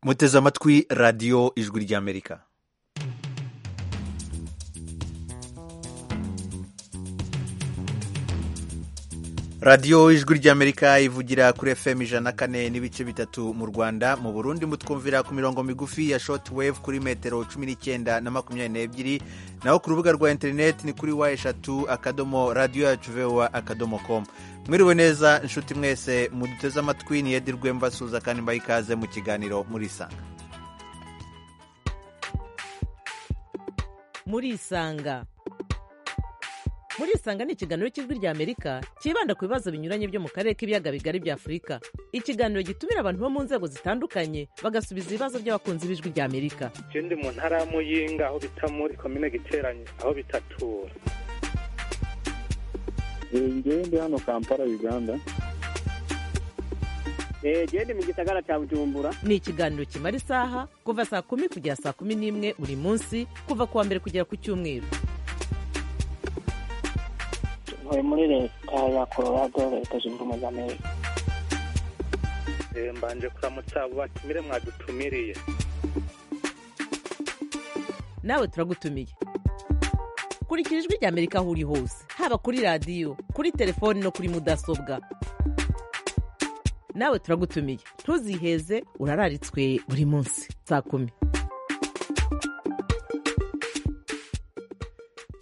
muteze amatwi radiyo ijwi ry'amerika radiyo ijwi ry'amerika ivugira kuri fm ijana kane n'ibice bitatu mu rwanda mu burundi mutwumvira ku mirongo migufi ya shoti wevu kuri metero cumi n'icyenda na makumyabiri n'ebyiri naho ku rubuga rwa interineti ni kuri wa eshatu akadomo radiyo yacu vewa akadomo komu mwiriwe neza inshuti mwese muduteze amatwi ni edi rwemba suza kandi mbaha ikaze mu kiganiro murisanga murisanga murisanga ni ikiganiro cy'ijwi ry'amerika cyibanda ku bibazo binyuranye byo mu karere k'ibiyaga bigari bya afurika ikiganiro gitumira abantu bo mu nzego zitandukanye bagasubiza ibibazo by'abakunzi b'ijwi ry'amerika je ndi mu ntara ya muyinga aho bita muri komine giteranye aho bitatura ngewe ndi hano kampala uganda jewe ndi mu gisagara ca bujumbura ni ikiganiro kimara isaha kuva saa kumi kugera saa kumi n'imwe buri munsi kuva ku wa mbere kugera ku cyumweru ntuye muri leta ya colorado leta zunze ubumwe za amerika Eh, mbanje kuramutsa abo batumire mwadutumiriye nawe turagutumiye kurikira ijwi ry'amerika aho uri hose haba kuri radiyo kuri telefoni no kuri mudasobwa nawe turagutumiye ntuziheze urararitswe buri munsi saa kumi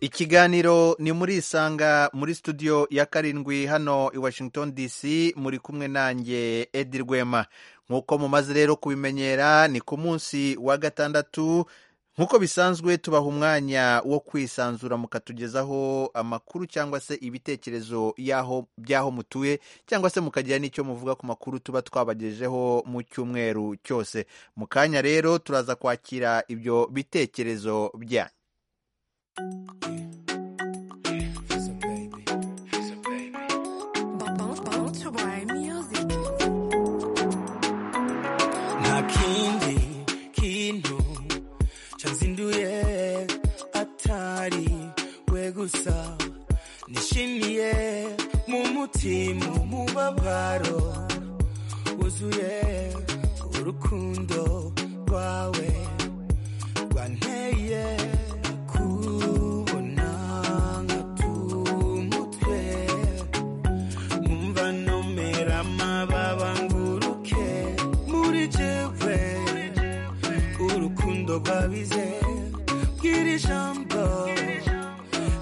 ikiganiro ni muri isanga muri studio ya karindwi hano i washington dc muri kumwe nanjye edi rwema nk'uko mumaze rero kubimenyera ni ku munsi wa gatandatu nk'uko bisanzwe tubaha umwanya wo kwisanzura mukatugezaho amakuru cyangwa se ibitekerezo y'aho by'aho mutuye cyangwa se mukagira n'icyo muvuga ku makuru tuba twabagejejeho mu cyumweru cyose mu kanya rero turaza kwakira ibyo bitekerezo byanyu nta kindi kintu cyanzinduye atari we gusa nishimiye mu mutima umubabaro wuzuye urukundo rwawe rwanteye kubona nkatumutwe numva nomera amababa nguruke muri jewe urukundo rwabize bwira ijambo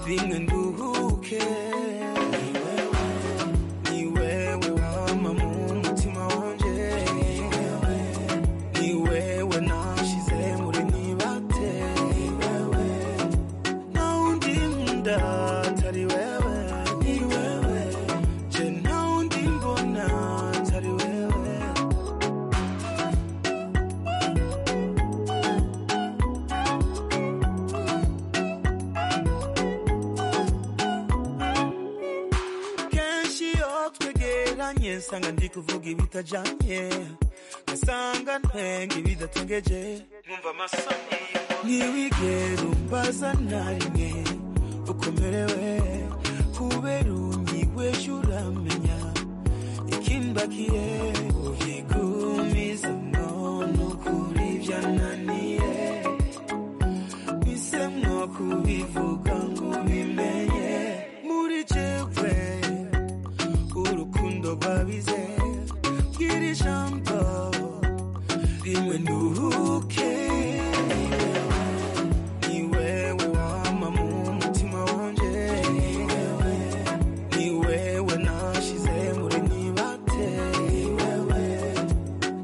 rimwe nduhuke ni wewe wama mu mutima wanje ni wewe nashize muri nibate ntawundi nkunda atari wewe ni wewe je ntawundi mbona atari wewe kenshi iyo twegeranye nsanga ndi kuvuga ibitajanye ngasanga ntwenga ibidatungeje numva amasoni ntiwigera umbaza na rimwe ukomerewe kubera unyigweje uramenya ikimbakiye ubigumizamo nukuri byananiye bisemwo kubivuga ngo bimenye muri jewe urukundo rwabize bwira ijambo rimwe nduhuke ni wewe wama mu mutima wanje ni wewe nashize muri nibate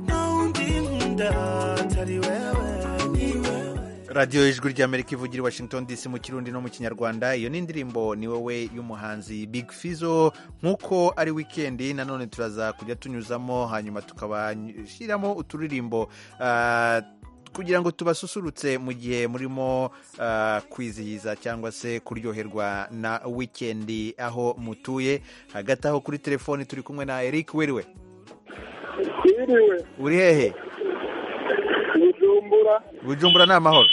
ntawundi nkunda atari wewe ni wewe radiyo ijwi ry'amerika ivugira i washington dc mu kirundi no mu kinyarwanda iyo ni indirimbo ni wowe y'umuhanzi big fizo nk'uko ari wikendi nanone turaza kujya tunyuzamo hanyuma tukabashyiramo uturirimbo ah, kugira ngo tubasusurutse mu gihe murimo ah, kwizihiza cyangwa se kuryoherwa na wikendi aho mutuye hagati aho kuri telefoni turi kumwe na eric wiriwe wiriwe uri hehe bujumbura bujumbura ni amahoro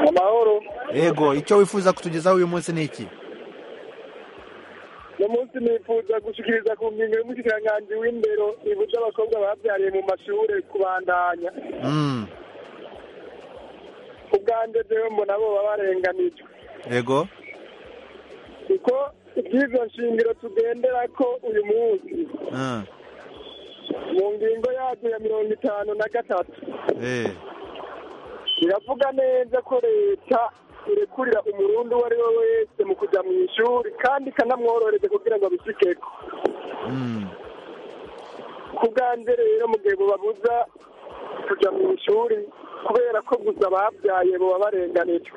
amahoro yego icyo wifuza kutugezaho uyu munsi ni iki no uyu munsi nifuza gushyikiriza ku ngingo y'umushyikirangantzi w'indero ibuza abakobwa babyariye mu mashuri kubandanya Mm. ubwanjye jewe mbona bo baba barenganijwe ego kuko iby'izo nshingiro tugendera ko uyu munsi Mm. mu ngingo yacu ya mirongo itanu na gatatu Eh. biravuga neza ko leta irekurira umurundi uwo ari we wese mu kujya mu ishuri kandi ikanamworohereza kugira ngo abishikeko Mm. ku bwanjye rero mu gihe bubabuza kujya mu ishuri kubera ko gusa babyaye buba barenganijwe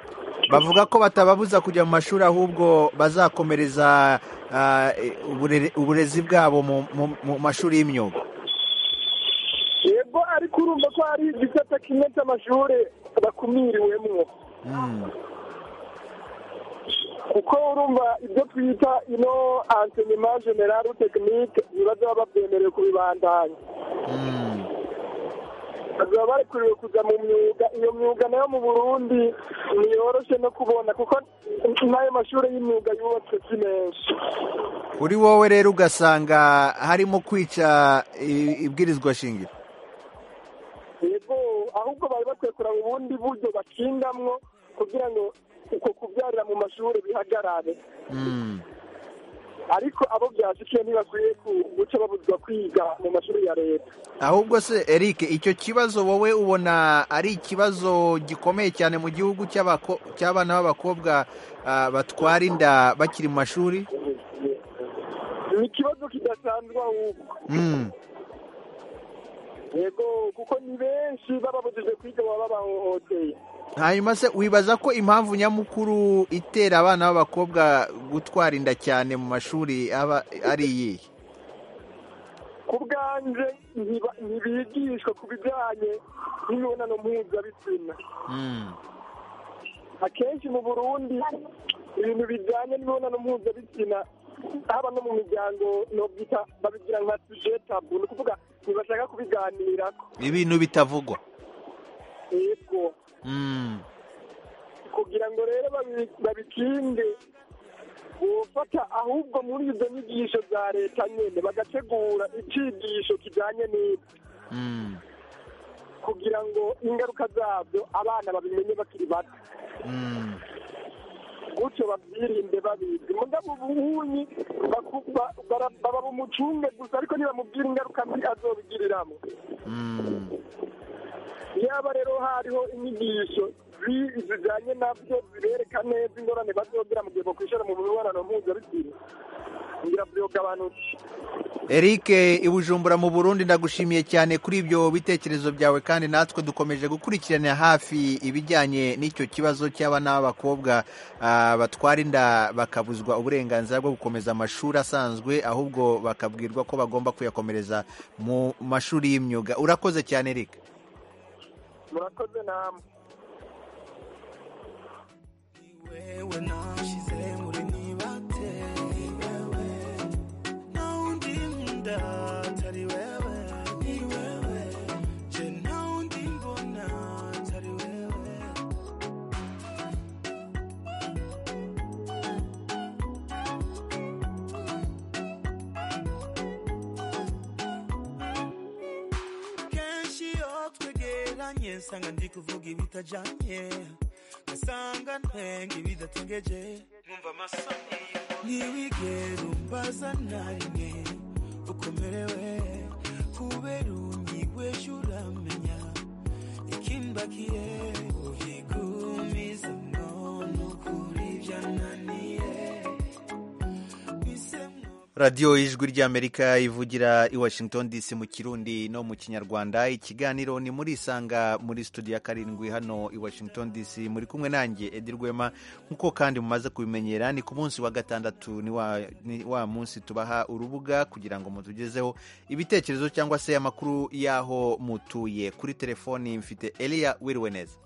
bavuga ko batababuza kujya mu mashuri ahubwo bazakomereza ah, eh, uburere- uburezi bwabo mu- mu- mu mashuri y'imyuga yego ariko urumva ko hari igisata kimwe cy'amashuri bakumiriwemwo Mm. kuko urumva ibyo twita ino ansenema general tekinike bibaza baba babyemerewe kubibandanya Mm. baba barekuriwe kujya mu myuga iyo myuga nayo mu burundi ntiyoroshe no kubona kuko n'ayo mashuri y'imyuga yubatswe si menshi kuri wowe rero ugasanga harimo kwica i- ibwirizwa shingiro yego ahubwo bari bakwiye kuraba ubundi buryo bakingamwo kugira ngo uko kubyarira mu mashuri bihagarare Mm. ariko abo byashikiye ntibakwiye ku- guca babuzwa kwiga mu mashuri ya leta ahubwo se eric icyo kibazo wowe ubona ari ikibazo gikomeye cyane mu gihugu cy'abako- cy'abana b'abakobwa ah, batwara inda bakiri mu mashuri ni ikibazo kidasanzwe ahubwo Mm. yego kuko ni benshi bababujije kwiga baba bahohoteye hanyuma se wibaza ko impamvu nyamukuru itera abana b'abakobwa gutwara inda cyane mu mashuri aba ari iyihe ku bwanje ntiba- ntibigishwa ku bijyanye n'imibonano mpuzabitsina Mm. akenshi mu burundi ibintu bijyanye n'imibonano mpuzabitsina haba no mu miryango nobyita babigira nka suje tabu ni ukuvuga ntibashaka kubiganirako ibintu bitavugwa yego Mm. kugira ngo rero babi- babikinde wofata ahubwo muri izo nyigisho za leta nyene bagategura icigisho kijanye n'ibyo Mm. kugira ngo ingaruka zabyo abana babimenye bakiri bato Mm. gutyo babyirinde babizi mugabo ubuhunyi baku- ba- bara- baba bumucunge gusa ariko ntibamubwira ingaruka mbi azobigiriramwo Mm. yaba rero hariho inyigisho zi- zijanye nabyo zibereka neza ingorane bazogira mu gihe bokwishora mu mibonano mpuzabitsina ngira vyogabanutse Eric i Bujumbura mu Burundi ndagushimiye cyane kuri ibyo bitekerezo byawe kandi natwe dukomeje gukurikirana hafi ibijyanye n'icyo kibazo cy'abana b'abakobwa ah, batwara inda bakabuzwa uburenganzira bwo gukomeza amashuri asanzwe ahubwo bakabwirwa ko bagomba kuyakomereza mu mashuri y'imyuga urakoze cyane Eric murakoze namwe wewe nashize muri nibate ni wewe na undi nkunda atari wewe ni wewe je na undi mbona atari wewe kenshi iyo twegeranye nsanga ndi kuvuga ibitajanye ngasanga ntwenga ibidatengeje nkumva amasoni ntiwigere umbaza na rimwe ukomerewe kubera unyigwesha uramenya ikimbakiye ubigumiza mbona ukuri byananiye bisemwo radiyo ijwi ry'amerika ivugira i washington dc mu kirundi no mu kinyarwanda ikiganiro ni muri isanga muri studio ya karindwi hano i washington dc muri kumwe nanjye edi rwema nk'uko kandi mumaze kubimenyera ni ku munsi wa gatandatu ni wa, ni wa munsi tubaha urubuga kugira ngo mutugezeho ibitekerezo cyangwa se amakuru y'aho mutuye kuri telefoni mfite eliya wiriwe neza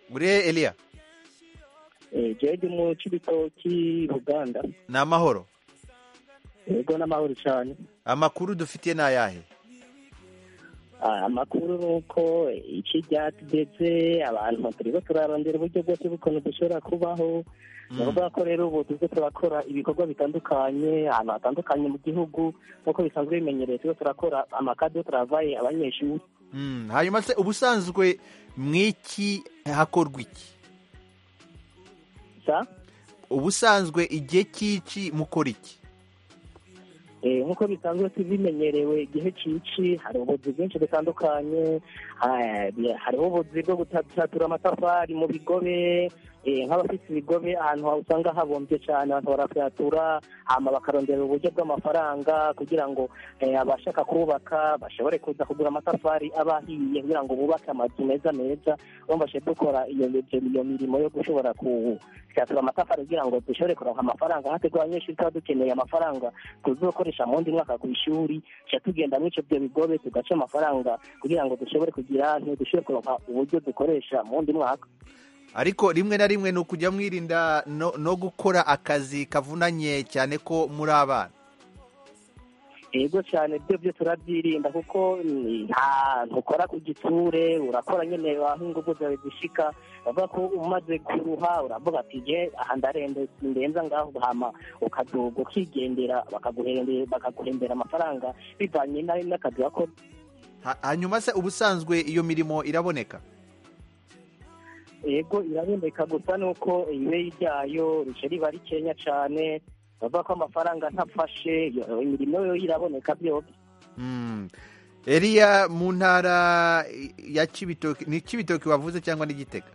muri he, eliya jeje mu cy'ibitoki ruganda ni amahoro yego n'amahoro cyane amakuru dufitiye ni ayahe Ah, amakuru ni uko iki ryatugeze abantu turiko turarondera uburyo bwose bukuntu dushobora kubaho ni ukuvuga ko rero ubu tuze turakora ibikorwa bitandukanye ahantu hatandukanye mu gihugu nk'uko bisanzwe bimenyerewe tuze turakora amakadiyo turavaye abanyeshuri Mm, hanyuma se ubusanzwe mwiki hakorwa iki sa ubusanzwe igihe cy'iki mukora iki Eh, nk'uko bisanzwe tubimenyerewe igihe cici hari ubuzi bwinshi butandukanye ah, bi- hariho ubuzi bwo gutatura amatafari mu bigobe eh, nk'abafite ibigobe ahantu ha- usanga habomvye cane abantu barakyatura hama bakarondera uburyo bw'amafaranga kugira ngo eh, abashaka kubaka bashobore kuza kugura amatafari aba ahiye kugira ngo bubake amazu meza meza bambashe dukora iyo iyo- iyo mirimo yo gushobora gutyatura amatafari kugira ngo dushobore kuronka amafaranga hategwa abanyeshuri tuba dukeneye amafaranga tuzokoresha mu wundi mwaka ku ishuri ca tugenda muri ivyo bigobe tugaca amafaranga kugira ngo dushobore kugira ntidushobore kuronka uburyo dukoresha mu wundi mwaka ariko rimwe na rimwe ni ukujya mwirinda no, no gukora akazi kavunanye cyane ko muri abana yego cyane byo byo turabyirinda kuko ni- nta- ntukora ku gitsure urakora nyene aho ingufu zawe zishika bavuga ko umaze kuruha uravuga ati je aha ndarende sindenza ngaho hama ukaduga ukigendera bakaguhembera bakaguhembera amafaranga bivanye na- n'akazi wakoze Ha- hanyuma se ubusanzwe iyo mirimo iraboneka yego iraboneka gusa nuko ibere ryayo rice riba rikenya cane bavuga ko amafaranga ntafashe yo- imirimo yo iraboneka byose Mm. Eliya mu ntara ya Cibitoki ni Cibitoki wavuze cyangwa ni Gitega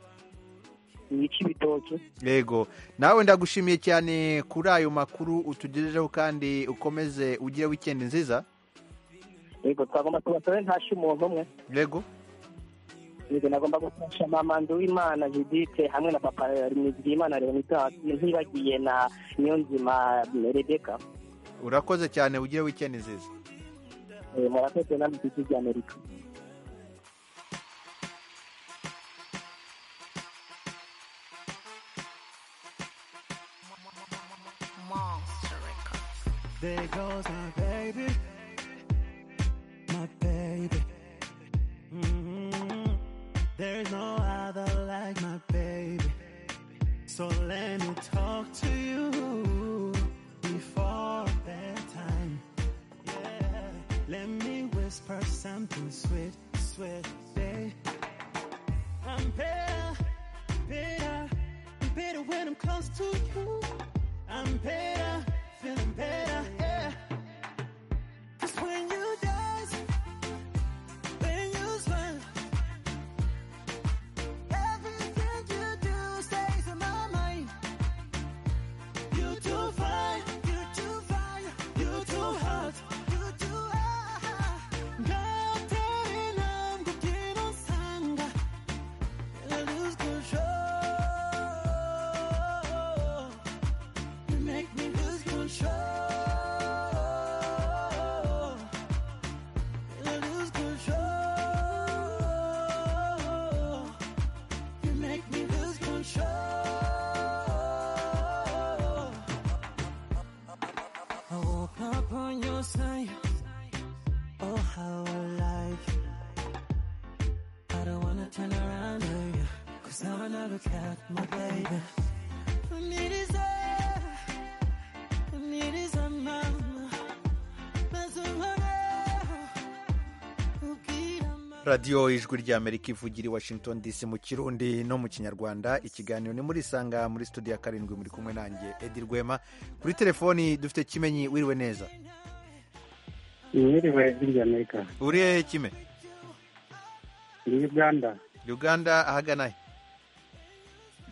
ni ic'ibitoki yego nawe ndagushimiye cyane kuri ayo makuru utugejejeho kandi ukomeze ugire wikendi nziza yego twagomba tubasabe ntashe umuntu umwe yego yego nagomba gufasha mama nduwimana judite hamwe na papa nizigiyimana leonidas ntibagiye na niyonzima rebeka urakoze cyane ugire wikendi nziza Eh, murakoze namwe ku isi ry'amerika There goes my baby, my baby. Mhm. There's no other like my baby. So let me talk to you before bedtime. Yeah, let me whisper something sweet, sweet, babe. I'm better, better, better when I'm close to you. I'm better, feeling better, yeah. 'Cause when you dance, when you smile, everything you do stays in my mind. You too fine, you too fine, you too hot, you too hot. I'm getting on sanga. I lose control. You make me lose control. I lose control. You make me lose control. I woke up on your side. Oh, how I like you. I don't wanna turn around on you. Cause now I know look at my baby. I need is a, I need is a mama. Mas uma o que ama. radiyo ijwi ry'amerika ivugira i washington dc mu kirundi no mu kinyarwanda ikiganiro ni muri isanga muri studio ya karindwi muri kumwe nanjye edi rwema kuri telefoni dufite kimenyi wiriwe neza mwiriwe ry'amerika uri hehe kime ni uganda uganda ahagana he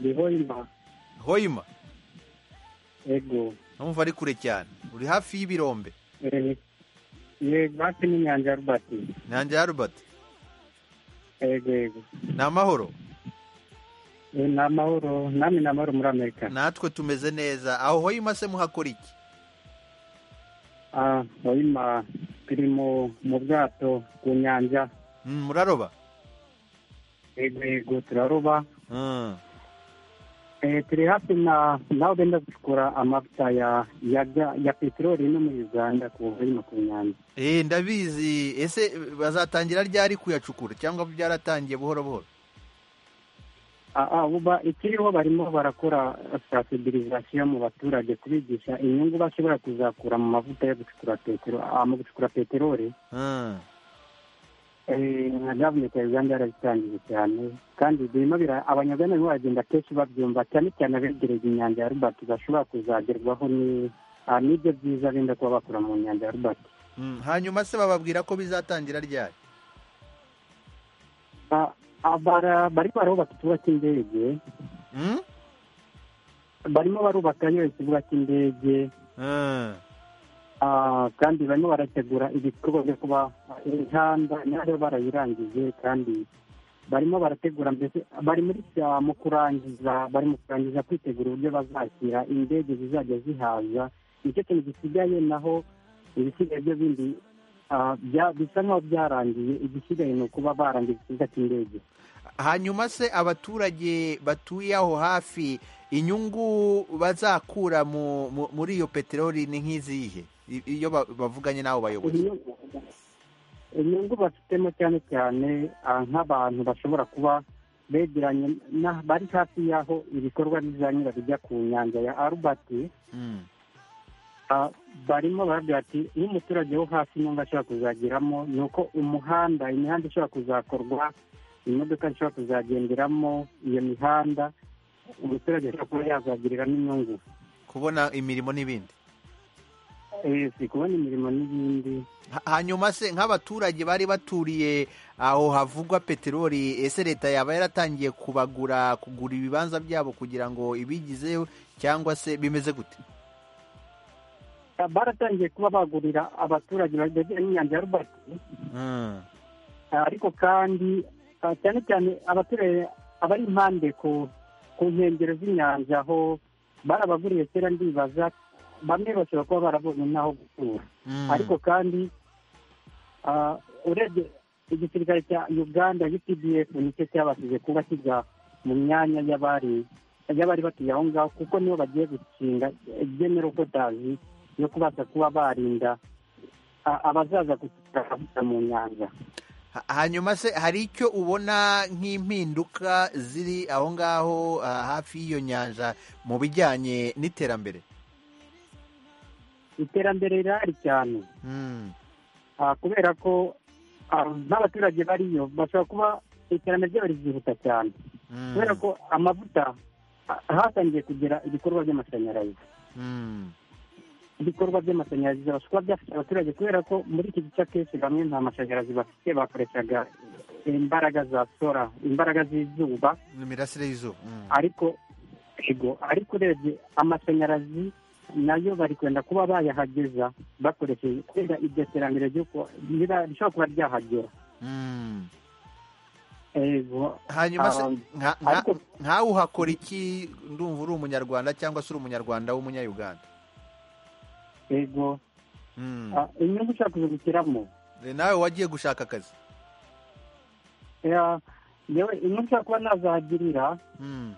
ni hoima hoyima ego numva ari kure cyane uri hafi y'ibirombe Eh, ye basi n'inyanja ya rubati nanjye harubert ego ego ni amahoro Eh, ni amahoro namwe ni amahoro muri amerika natwe tumeze neza aho hoyima se muhakora iki Ah, hoima turi mu mu bwato ku nyanja Mm, muraroba ego ego turaroba Mm. Eh, turi hafi na naho benda gukora amavuta ya ya ga- ya peteroli no muri uganda ku bihumbi bibiri na makumyabiri Eh, ndabizi ese bazatangira ryari kuyacukura cyangwa byaratangiye buhoro buhoro Ah, ah, ubu ba- ikiriho barimo barakora sansibilizasiyo mu baturage kubigisha inyungu bashobora kuzakura mu mavuta yo gucukura petero ah, mu gucukura peteroli Hmm. Eh, nka gavumenti ya uganda yarabitangije cyane kandi birimo bira- abanyagana nibo bagenda kenshi babyumva cyane cyane abegereye inyanja ya rubati bashobora kuzagerwaho ni- ah, n'ibyo byiza benda kuba bakura mu nyanja ya rubati Hmm. hanyuma se bababwira ko bizatangira ryari Ah, ah, bara- barimo barubaka ikibuga cy'indege Hmm? barimo barubakayo ikibuga cy'indege Hmm. Ah, kandi barimo barategura ibikorwa byo kuba imihanda nayo barayirangije kandi barimo barategura mbese bari muri ah, mu kurangiza bari mu kurangiza kwitegura uburyo bazakira indege zizajya zihaza nicyo kintu gisigaye naho ibisigaye byo bindi ah, bya- bisa nk'aho byarangiye igisigaye ni ukuba barangije ikibuga cy'indege hanyuma se abaturage batuye aho hafi inyungu bazakura mu, mu, muri iyo peteroli ni nk'izihe I- iyo ba- bavuganye n'abo bayobozi inyungu inyungu bafitemo cyane cyane ah, nk'abantu bashobora kuba begeranye na- bari hafi y'aho ibikorwa bizanyura bijya ku nyanja ya albert Hmm. ah, barimo baravuga ati iyo umuturage wo hafi inyungu ashobora kuzageramo ni uko umuhanda imihanda ishobora kuzakorwa imodoka zishobora kuzagenderamo iyo mihanda umuturage ashobora kuba yazagiriramo inyungu kubona imirimo n'ibindi Eh, si kubona imirimo n'ibindi Ha- hanyuma se nk'abaturage bari baturiye aho havugwa peteroli ese leta yaba yaratangiye kubagura kugura ibibanza byabo kugira ngo ibigizeho cyangwa se bimeze gute baratangiye kuba bagurira abaturage bageze n'inyanja ya rubati Hmm. ariko kandi ah, cyane cyane abaturage abari impande ku ku nkengero z'inyanja aho barabaguriye kera ndibaza bamwe bashobora kuba barabonye n'aho gutura Hmm. ariko kandi ah, urebye igisirikare cya uganda updf nicyo cyabashije kuba kijya mu myanya y'abari y'abari batuye aho ngaho kuko nibo bagiye gushinga general kotazi yo kubasha kuba barinda ah, abazaza gutura mu nyanja Ha- hanyuma se hari icyo ubona nk'impinduka ziri aho ngaho ah, hafi y'iyo nyanja mu bijyanye n'iterambere iterambere rirahari cyane Hmm. Ah, kubera ko ah, n'abaturage bariyo bashobora kuba iterambere ryabo rizihuta cyane Hmm. kubera ko amavuta ah, hatangiye kugera ibikorwa by'amashanyarazi Hmm. ibikorwa by'amashanyarazi bishobora kuba byafasha abaturage kubera ko muri iki gice akenshi bamwe nta mashanyarazi bafite bakoreshaga imbaraga za sora imbaraga z'izuba imirasire y'izuba Hmm. ariko ego ariko urebye amashanyarazi nayo bari kwenda kuba bayahageza bakoresheje kubera iryo terambere ryo ku- riba- rishobora kuba ryahagera Hmm. ego hanyuma se Um, nka- nka- ariko nkawe uhakora iki ndumva uri umunyarwanda cyangwa se uri umunyarwanda w'umunyayuganda ego Hmm. ah, inyungu ushobora kuzungukiramo Eh, nawe wagiye gushaka akazi Eh, yewe inyungu ushobora kuba nazahagirira Hmm.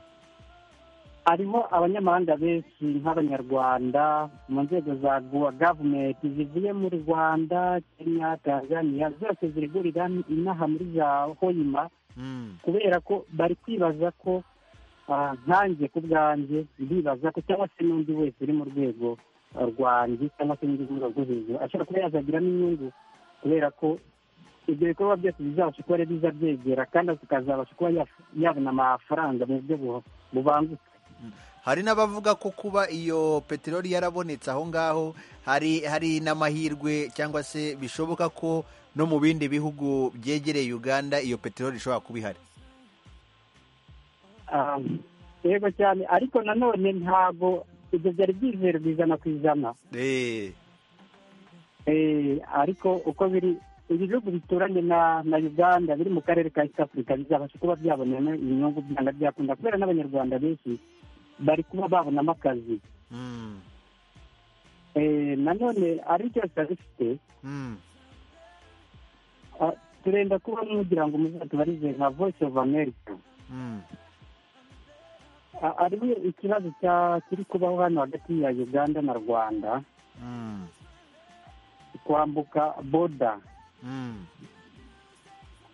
hariho abanyamahanga benshi nk'abanyarwanda mu nzego za gua- gavumenti zivuye mu rwanda kenya tanzania zose zirigurira inaha muri za hoyima Hmm. kubera ko bari kwibaza ko ah, nkanjye ku bwanjye ndibaza ko cyangwa se n'undi wese uri mu rwego ah, rwanjye cyangwa se n'undi rwego rwo hejuru ashobora kuba yazagiramo inyungu kubera ko ibyo bikorwa byose bizabasha kuba rero bizabyegera kandi akazabasha kuba yaf- yabona amafaranga mu buryo bu- bubangutse hari n'abavuga ko kuba iyo peteroli yarabonetse aho ngaho hari hari n'amahirwe cyangwa se bishoboka ko no mu bindi bihugu byegereye uganda iyo peteroli ishobora kuba ihari Ah, yego cyane ariko nanone ntabwo ibyo byari byizero ku ijana ku ijana Eh, Eh, ariko uko biri ibihugu bituranye na na uganda biri mu karere ka east africa bizabasha kuba byabonamo inyungu byanga byakunda kubera n'abanyarwanda benshi bari kuba babonamo akazi mm, Eh, nanone ari cyose abifite mm, ah, turenda kuba mugira ngo muzatubarize nka voice of america mm. a- ariwe ikibazo cya- kiri kubaho hano hagati ya uganda na rwanda Mm, kwambuka boda mm,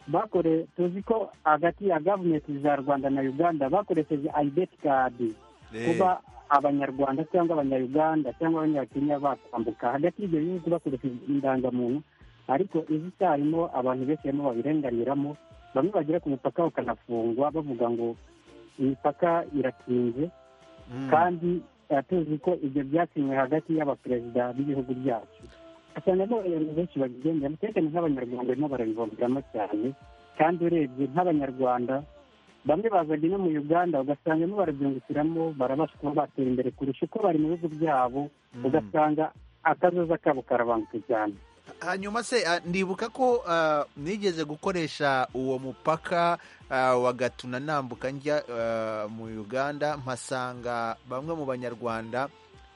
bakore tuzi ko hagati ya gavumenti za rwanda na uganda bakoresheje ayideti kadi eh, kuba abanyarwanda cyangwa abanyayuganda cyangwa abanyakenya bakwambuka hagati y'ibyo bihugu bakoresheje indangamuntu ariko izi icyarimwo abantu benshi barimo babirenganiramo bamwe bagera ku mupaka bakanafungwa bavuga ngo imipaka irakinze mm. kandi eh, tuzi ko ibyo byasinywe hagati y'abaperezida b'ibihugu byacu usanga n'abayobozi benshi babigendera mutekane nk'abanyarwanda barimo barabivomeramo cyane kandi urebye nk'abanyarwanda bamwe bazaga no mu uganda ugasangamo barabyungukiramo barabasha kuba batera imbere kurusha uko bari mu bihugu byabo Mm. ugasanga akazoza kabo karabangutse cyane hanyuma se ah, ndibuka ko ah, nigeze gukoresha uwo mupaka ah, wa gatuna nambuka njya ah, mu uganda mpasanga bamwe mu banyarwanda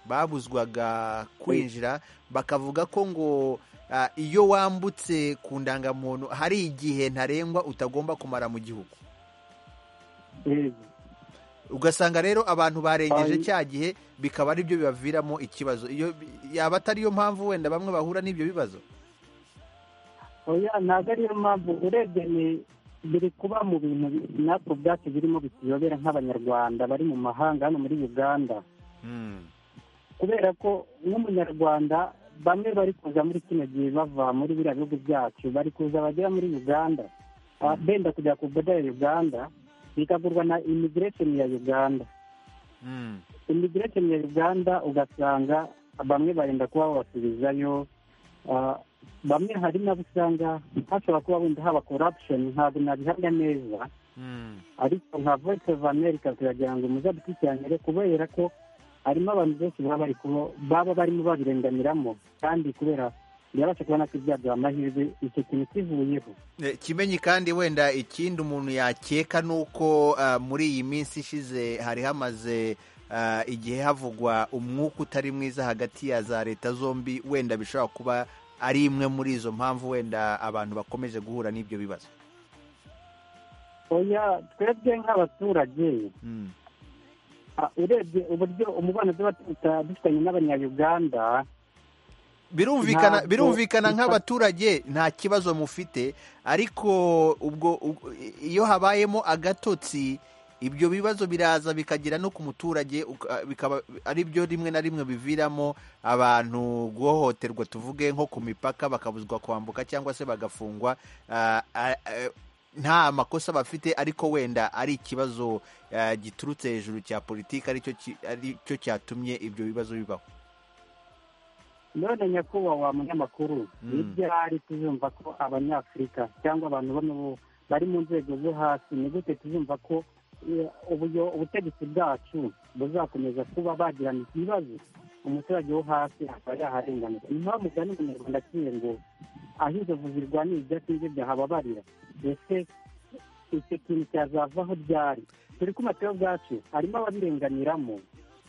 babuzwaga kwinjira bakavuga ko ngo ah, iyo wambutse ku ndangamuntu hari igihe ntarengwa utagomba kumara mu gihugu Yego. ugasanga rero abantu barengeje Ay- cya gihe bikaba ari byo bibaviramo ikibazo iyo yaba atari yo mpamvu wenda bamwe bahura n'ibyo bibazo oya ntabwo ariyo mpamvu urebye ni biri kuba mu bintu natwe ubwacu birimo bituyobera nk'abanyarwanda bari mu mahanga hano muri uganda Mm, kubera ko nk'umunyarwanda bamwe bari kuza muri kino gihe bava muri biriya bihugu byacu bari kuza bagera muri uganda ah, benda kujya ku boda ya uganda bikagurwa na imigiresheni ya uganda mm, imigiresheni ya uganda ugasanga bamwe barenda kuba babasubizayo ah, bamwe hari n'abo usanga hashobora kuba wenda haba korapushoni ntabwo nabihamya neza mm. ariko nka voice of america turagira ngo muze dukurikiranire kubera ko harimo abantu benshi baba bari kubo- baba barimo babirenganiramo kandi kubera birabasha kubona ko ibyaduha amahirwe icyo kintu kivuyeho Eh, kimenyi kandi wenda ikindi umuntu yakeka ni uko ah, muri iyi minsi ishize hari hamaze ah, igihe havugwa umwuka utari mwiza hagati ya za leta zombi wenda bishobora kuba ari imwe muri izo mpamvu wenda abantu bakomeje guhura n'ibyo bibazo oya twebwe nk'abaturage Mm, ah, urebye uburyo umubano tuba tuta- dufitanye n'abanyayuganda birumvikana Ntabwo birumvikana bisa- nk'abaturage nta kibazo mufite ariko ubwo ubwo- iyo habayemo agatotsi ibyo bibazo biraza bikagera no ku muturage uka- bikaba ari byo rimwe na rimwe biviramo abantu guhohoterwa tuvuge nko ku mipaka bakabuzwa kwambuka cyangwa se bagafungwa ah, ah, eh, nta makosa bafite ariko wenda ari ikibazo ah, giturutse hejuru cya politiki aricyo ki- aricyo cyatumye ibyo bibazo bibaho none nyakubahwa munyamakuru Mm. ni ryari tuzumva ko abanyafurika cyangwa abantu bano bo- bari mu nzego zo hasi ni gute tuzumva ko eh, ubuyo- ubutegetsi bwacu buzakomeza kuba bagirana ibibazo umuturage wo hasi akaba yaharenganurwa ni mpamvu ugana umunyarwanda akiri ngo aho inzovu zirwanira ibyatsi nibyo byahababarira ese icyo kintu cyazavaho ryari turi kumva ubwacu harimo ababirenganiramo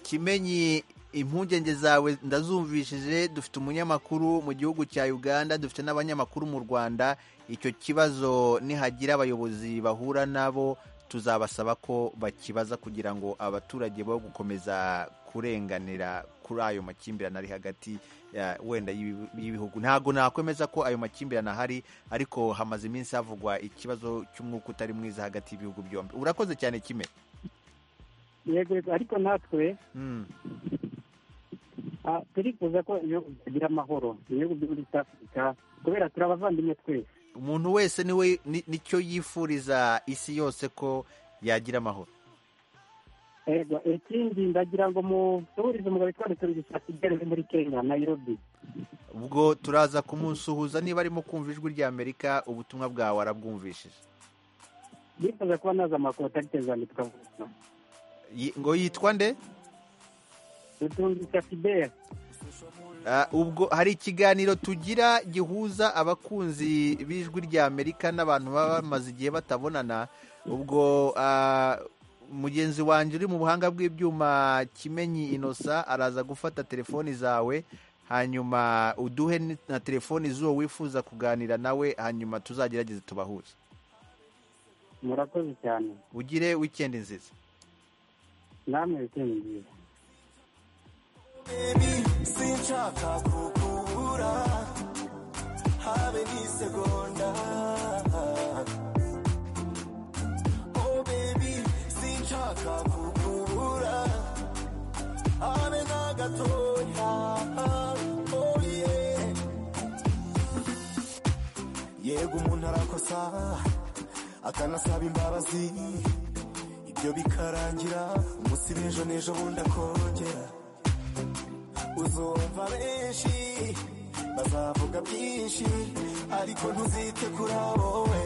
kimenyi impungenge zawe ndazumvishije dufite umunyamakuru mu gihugu cya uganda dufite n'abanyamakuru mu rwanda icyo kibazo nihagira abayobozi bahura nabo tuzabasaba ko bakibaza kugira ngo abaturage bo gukomeza kurenganira kuri ayo makimbirane ari hagati ya- wenda y'ibi- y'ibihugu ntabwo nakwemeza ko ayo makimbirane ahari ariko hamaze iminsi havugwa ikibazo cy'umwuka utari mwiza hagati y'ibihugu byombi urakoze cyane kime yego yego, ariko natwe mm. Ah, turifuza ko ibihugu byagira amahoro ibihugu byo muri East afurika kubera turi abavandimwe twese umuntu wese niwe ni- nicyo yifuriza isi yose ko yagira amahoro ego ikindi ndagira ngo musuhurize umugabo witwa ruturugisa kigeri uri muri kenya nairobi ubwo turaza kumusuhuza niba arimo kumva ijwi ry'amerika ubutumwa bwawe arabwumvishije bifuza kuba naza amakuru atarigeze tukavuga Yi- ngo yitwa nde ruturugisa kigeri Ah, ubwo hari ikiganiro tugira gihuza abakunzi b'ijwi ry'amerika n'abantu baba bamaze igihe batabonana ubwo ah, mugenzi wanjye uri mu buhanga bw'ibyuma kimenyi inosa araza gufata telefoni zawe hanyuma uduhe ni- na telefoni z'uwo wifuza kuganira nawe hanyuma tuzagerageze tubahuze murakoze cyane ugire wikendi nziza namwe bikiyongera baby sinshaka kukubura habe n'isegonda oh baby sinshaka kukubura habe na gatoya oh yeah yego umuntu arakosa akanasaba imbabazi ibyo bikarangira umunsi w'ejo n'ejo bundi akongera uzumva benshi bazavuga byinshi ariko ntuzite kuri wowe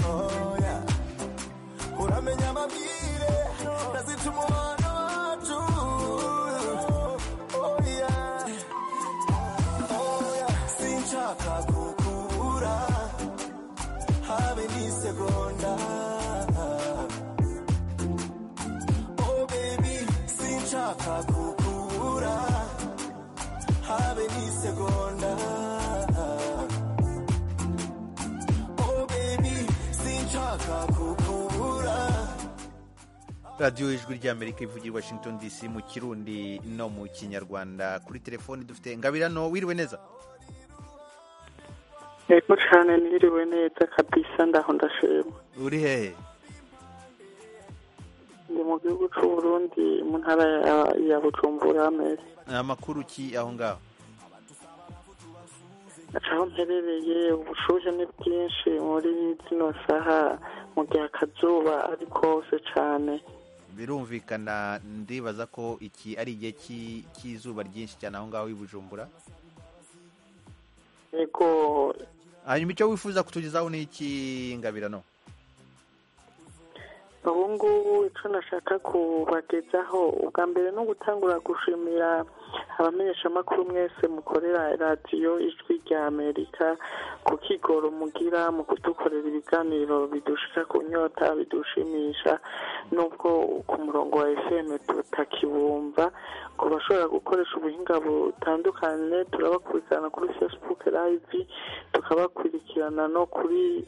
oya uramenya amabwire ndazica umubano wacu oya oya sinshaka kukubura habe n'isegonda Oh baby, sinshaka kukubura habe n'isegonda Oh baby, sinshaka kukubura radiyo ijwi ry'amerika ivugira i washington dc mu kirundi no mu kinyarwanda kuri telefoni dufite ngabirano wiriwe neza yego cyane niriwe neza kabisa ndaho ndashima uri hehe ndi mu gihugu cy'u Burundi mu ntara ya- ya bujumbura amezi amakuru ki aho ngaho aho mperereye ubushyuhe ni bwinshi muri zino saha mu gihe akazuba ari kose cyane birumvikana ndibaza ko iki ari igihe cy'i- cy'izuba ryinshi cyane aho ngaho i bujumbura yego hanyuma icyo wifuza kutugezaho ni iki ngabirano ubu ngubu icyo nashaka kubagezaho ubwa mbere ni ugutangura gushimira abamenyeshamakuru mwese mukorera radiyo ijwi rya amerika ku kigoro mugira mu kudukorera ibiganiro bidushika ku nyota bidushimisha n'ubwo ku murongo wa efeme tutakibumva ku bashobora gukoresha ubuhinga butandukanye turabakurikirana kuri facebook live tukabakurikirana no kuri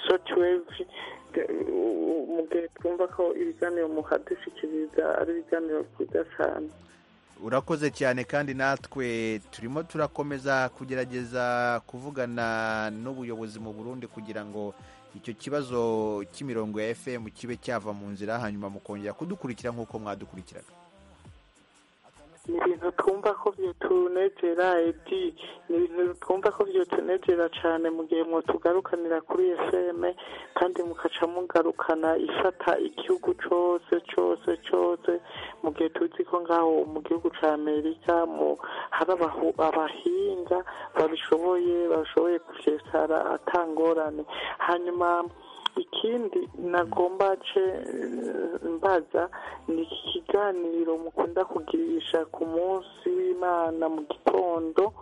sotiwevi mu gihe twumva ko ibiganiro muhadushyikiriza ari ibiganiro byiza cyane urakoze cyane kandi natwe turimo turakomeza kugerageza kuvugana n'ubuyobozi mu burundi kugira ngo icyo kibazo cy'imirongo ya fm kibe cyava mu nzira hanyuma mukongera kudukurikira nk'uko mwadukurikiraga ni ibintu twumva ko byotunegera edi ni ibintu twumva ko byotunegera cyane mu gihe mutugarukanira kuri fm kandi mukaca mugarukana ifata igihugu cyose cyose cyose mu gihe tuzi ko ngaho mu gihugu cya amerika mu hari abahu- abahinga babishoboye bashoboye gusesara atangorane hanyuma ikindi nagomba ce eh, mbaza ni iki kiganiro mukunda kugirisha ku munsi w'imana mu gitondo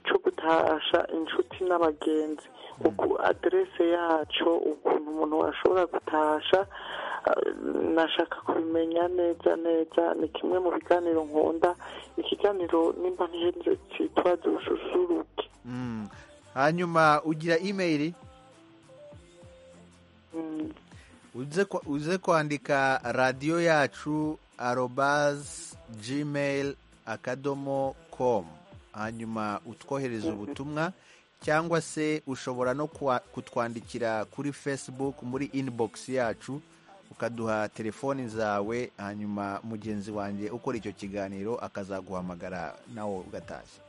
cyo gutasha inshuti n'abagenzi uku aderese yaco ukuntu umuntu ashobora gutasha eh, nashaka kubimenya neza neza ni kimwe mu biganiro nkunda ikiganiro nimba ntihenze cyitwa dususuruke Mm. hanyuma ugira imeyiri Mm. uze kwa- uze kwandika radiyo yacu arobazi gmail akadomo komu hanyuma utwohereza ubutumwa cyangwa se ushobora no kwa- kutwandikira kuri facebook muri inbox yacu ukaduha telefoni zawe hanyuma mugenzi wanjye ukora icyo kiganiro akazaguhamagara nawe ugatashye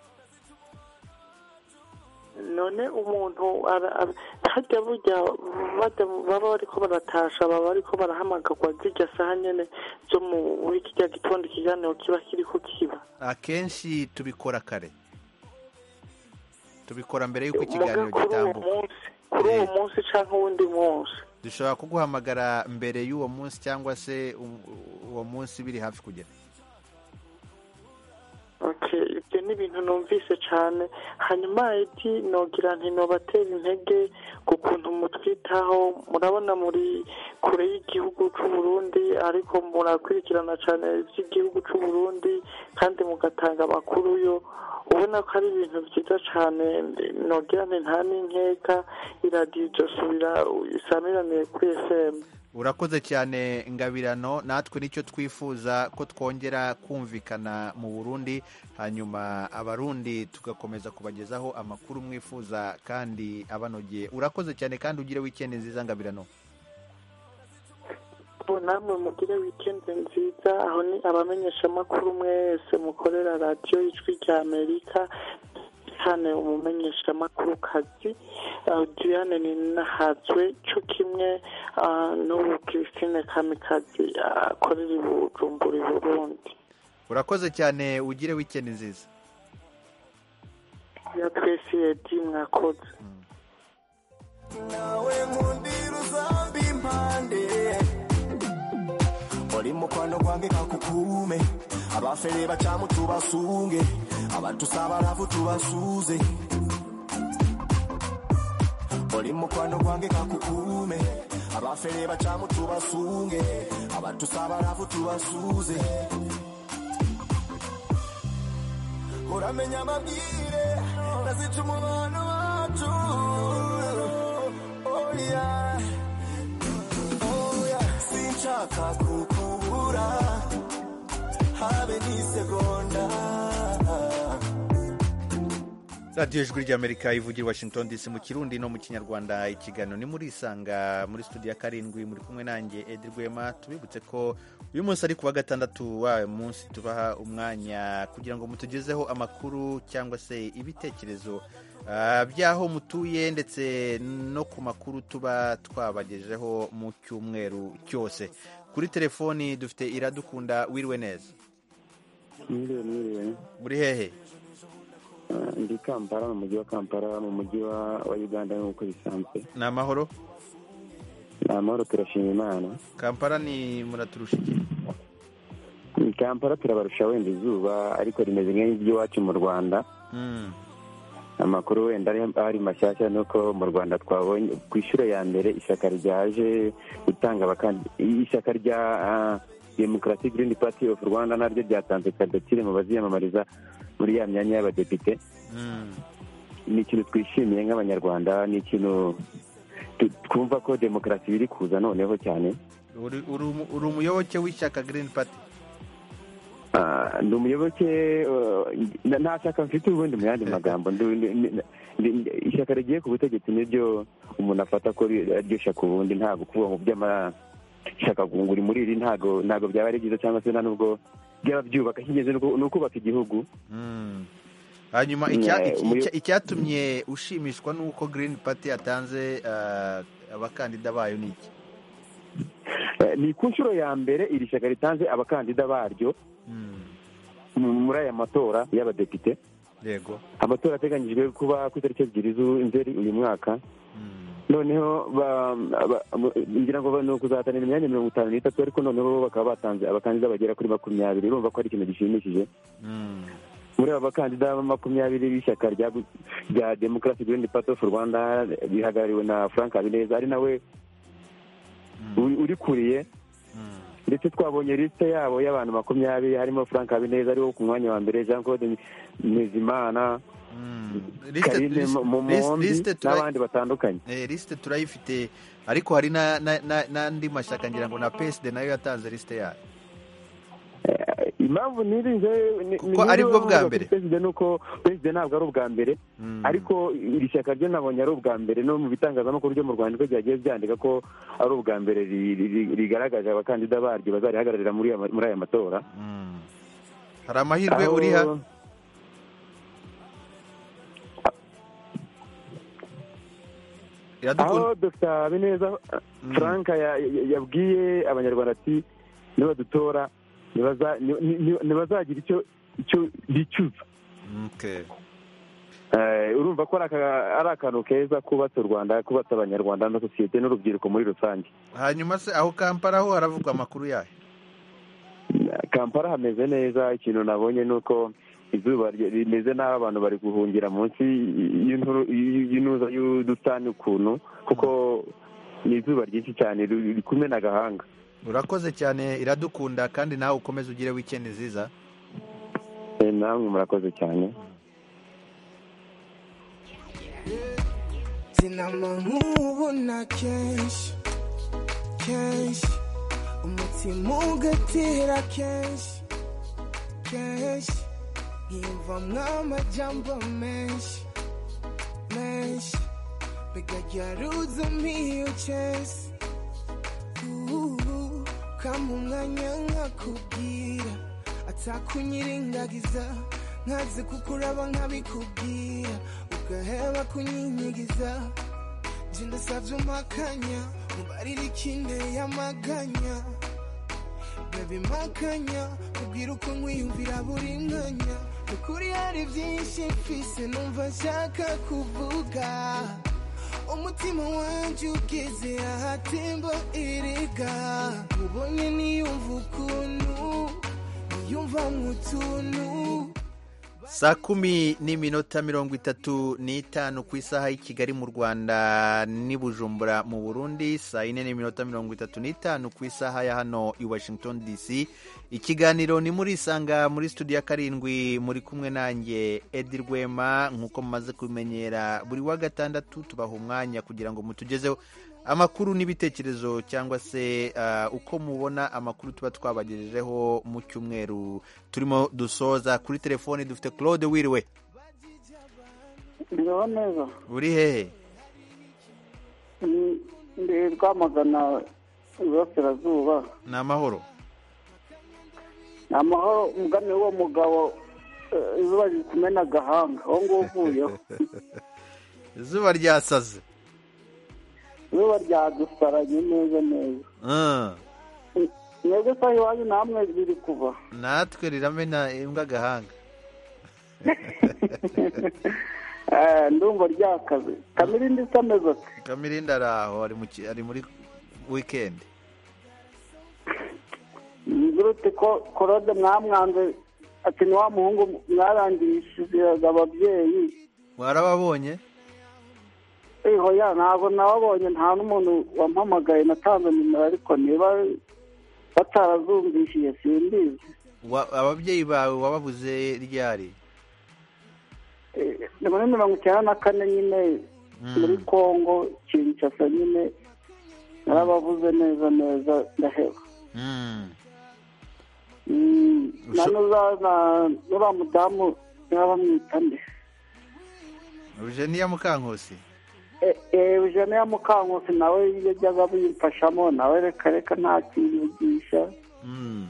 none umuntu ara- ara- harya burya bada- baba bariko baratasha baba bariko barahamagagwa zirya saha nyene zo mu muri kirya gitondo ikiganiro kiba kiriko kiba akenshi tubikora kare tubikora mbere y'uko muga ikiganiro kuri uwo gitambuka munsi kuri uwo Eh. munsi canke uwundi munsi dushobora kuguhamagara mbere y'uwo munsi cyangwa se u- uwo munsi biri hafi kugera Okay, ibyo ni ibintu numvise cyane hanyuma eti nogira nti nobatera intege ku kuntu mutwitaho murabona muri kure y'igihugu cy'u Burundi ariko murakurikirana cyane iby'igihugu cy'u Burundi kandi mugatanga amakuru yo ubona ko ari ibintu byiza cyane nogira nti nta n'inkeka iradiyo igasubira isamiraniye kuri FM urakoze cyane ngabirano natwe nicyo twifuza ko twongera kumvikana mu burundi hanyuma abarundi tugakomeza kubagezaho amakuru mwifuza kandi abanogeye urakoze cyane kandi ugire wikendi nziza ngabirano ubu namwe mugire wikendi nziza aho ni abamenyeshamakuru mwese mukorera radiyo ijwi rya amerika cyane umumenyeshamakuru kazi diane ni nahazwe cyo kimwe n'ubu christine kamikazi akorera i bujumbura burundi urakoze cyane ugire wikendi nziza ya twese yedi mwakoze nawe mu ndiri uzambi impande uri mukwano gwange kakukume abafere bacamu tubasunge abatusabaravu tubasuze uri mukwano gwange kakukume abafere bacamu tubasunge abatusabaravu tubasuze uramenya amabwire nazica umubano wacu oh yeah oh yeah sinshaka kukubura habe n'isegonda radiyo ijwi ry'amerika ivugira i washington dc mu kirundi no mu kinyarwanda ikiganiro ni muri isanga muri studio ya karindwi muri kumwe nanjye edi rwema tubibutse ko uyu munsi ari kuwa gatandatu wawe munsi tubaha umwanya kugira ngo mutugezeho amakuru cyangwa se ibitekerezo ah, by'aho mutuye ndetse no ku makuru tuba twabagejeho mu cyumweru cyose kuri telefoni dufite iradukunda wiriwe neza Mwiriwe mwiriwe muri hehe Ah, ndi kampala mu mujyi wa kampala mu mujyi wa wa uganda nk'uko bisanzwe ni amahoro ni amahoro turashima imana kampala ni muraturusha iki Ni kampala turabarusha wenda izuba ariko rimeze nk'iry'iwacu mu rwanda Mm. amakuru wenda ari- ari mashyashya ni uko mu rwanda twabonye ku ishuro ya mbere ishyaka ryaje gutanga abakandi ishyaka rya ah, democratic green party of rwanda naryo ryatanze kandidatire mu baziyamamariza muri ya myanya y'abadepite Mm. ni ikintu twishimiye nk'abanyarwanda ni ikintu tu- twumva ko demokarasi biri kuza noneho cyane uri uri umu- uri umuyoboke w'ishyaka Green Party Ah, ndi umuyoboke uh, na- nta shyaka mfite ubundi mu yandi magambo Ndi- ndi- ndi- ndi- ishyaka rigiye ku butegetsi niryo umuntu afata ko ri- ariryo shyaka ubundi ntabwo kuvuga ngo by'amashyaka gunguri muri iri ntabwo ntabwo byaba ari byiza cyangwa se nta nubwo byaba byubaka icy'ingenzi ni uku- ni ukubaka igihugu Mm. hanyuma icya- Eh, icya- umuyo- icyatumye ushimishwa n'uko Green Party yatanze ah, abakandida bayo ni iki Eh, ni ku nshuro ya mbere iri shyaka ritanze abakandida baryo Mm. mu- muri aya matora y'abadepite yego amatora ateganyijwe kuba ku itariki ebyiri z'inzeri uyu mwaka Mm. noneho ba- ba- ba- ngira ngo ni ukuzahatanira imyanya mirongo itanu n'itatu ariko noneho bo bakaba batanze abakandida bagera kuri makumyabiri urumva ko ari ikintu gishimishije Mm. muri aba bakandida makumyabiri b'ishyaka rya rya demokarasi girini pati ofu rwanda rihagarariwe na frank habineza ari nawe Mm. uri- urikuriye Mm. ndetse twabonye lisite yabo y'abantu makumyabiri harimo frank habineza ariwo ku mwanya wa mbere jean claude ntezimana Mm. Liste- karine liste- liste- momombi liste tura- n'abandi batandukanye eh, liste turayifite ariko hari na- na- na- n'andi mashyaka ngira ngo na PSD nayo yatanze lisite yayo Eh, impamvu nirinze ni- Kuko ni- ari bwo bwa niba mbere. perezida ni uko perezida ntabwo ari ubwa mbere Mm. ariko iri shyaka ryo nabonye ari ubwa mbere no mu bitangazamakuru byo mu rwanda ko ryagiye byandika ko ari ubwa mbere ri- ri- ri- rigaragaje abakandida baryo bazarihagararira muri aya ma- muri aya matora Mm. hari amahirwe Aho- uriha aho iradukunda dr habineza Mm. frank ya- ya- yabwiye abanyarwanda ati nibadutora nibaza- ni- ni- ni- ntibazagira icyo icyo bicuza Okay. Eh, urumva ko ari aka- ari akantu keza kubatse u rwanda kubatse abanyarwanda na sosiyete n'urubyiruko muri rusange hanyuma se aho kampala ho haravugwa amakuru yayo kampala hameze neza ikintu nabonye ni uko izuba ry- rimeze nabi abantu bari guhungira munsi y'inturu- y- y'intuza y'udutani ukuntu kuko ni izuba ryinshi cyane ri- ri- kumena agahanga urakoze cyane iradukunda kandi nawe ukomeze ugire wikendi nziza Eh, namwe murakoze cyane sinama nkubona kenshi kenshi umutima ugatera kenshi kenshi nkivamwo amajambo menshi menshi bigajaruza mpiyo chesi uhu kama umwanya nkakubwira atakunyiringagiza nkazi kukuraba nkabikubwira ugaheba kunyinyigiza nje ndasavye umakanya mubarira ikinteye amaganya baby makanya ubwira uko nkwiyumvira buri mwanya ukuri hari byinshi mfise numva nshaka kuvuga umutima wanje ugeze ahatembo erega ubonye niyumva ukuntu niyumva mutuntu saa kumi n'iminota mirongo itatu n'itanu ku isaha y'i kigali mu rwanda n'i bujumbura mu burundi saa yine n'iminota mirongo itatu n'itanu ku isaha ya hano i washington dc ikiganiro ni muri isanga muri studio ya karindwi muri kumwe nanjye edi rwema nk'uko mumaze kubimenyera buri wa gatandatu tubaha umwanya kugira ngo mutugezeho amakuru n'ibitekerezo cyangwa se ah, uko mubona amakuru tuba twabagejejeho mu cyumweru turimo dusoza kuri telefoni dufite claude wiriwe ndiho neza uri hehe Mm, ndi rwamagana iburasirazuba ni amahoro ni amahoro umugani w'uwo mugabo eh, izuba riri kumena agahanga aho ngaho uvuyeho izuba ryasaze izuba ryadusaranye neza neza Ah, mwebwe saha iwanyu namwe riri kuva natwe riramena imbwa agahanga Eh, ndumva ryakaze kamirindi isa ameze ati kamirindi ari aho ari mu ki- ari muri wikendi mvurute ko korode mwamwanze ati ni wa muhungu mwarangirishirizaga ababyeyi warababonye eho ya ntabwo nababonye nta n'umuntu wampamagaye natanze nimero ariko niba batarazumvishiye simbizi Wa- ababyeyi bawe wababuze ryari Eh, ni muri mirongo icyenda na kane nyine muri kongo kinshasa nyine narabavuze neza neza ndaheba Mm. Mm, na Usho- nuza- na- n'uriya mudamu nabamwita nde Eugenia Mukankusi Eh, eh, eugene ya mukankusi nawe yajyaga bimfashamo nawe reka reka nta kinyigisha Mm.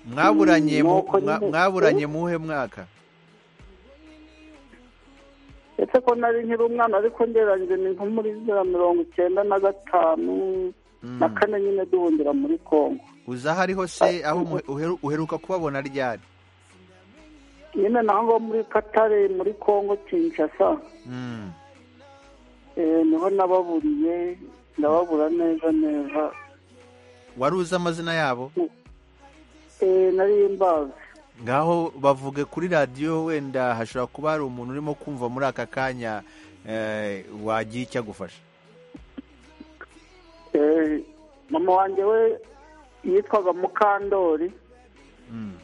mwaburanye mu- Nuko mwa- nyine- mwaburanye muhe mwaka ese ko nari nkiri umwana ariko ngereranyije ni nko muri zira mirongo icyenda na gatanu na kane nyine duhundira muri kongo uza aho ariho se aho umuhe- uheru- uheruka kubabona ryari nyine naho ngaho muri katare muri kongo kinshasa Mm. eh, niho nababuriye ndababura neza neza wari uzi amazina yabo Eh, nari mbazi ngaho bavuge kuri radiyo wenda hashobora kuba hari umuntu urimo kumva muri aka kanya eh, wagira icyo agufasha Eh, mama wanjye we yitwaga mukandori Mm.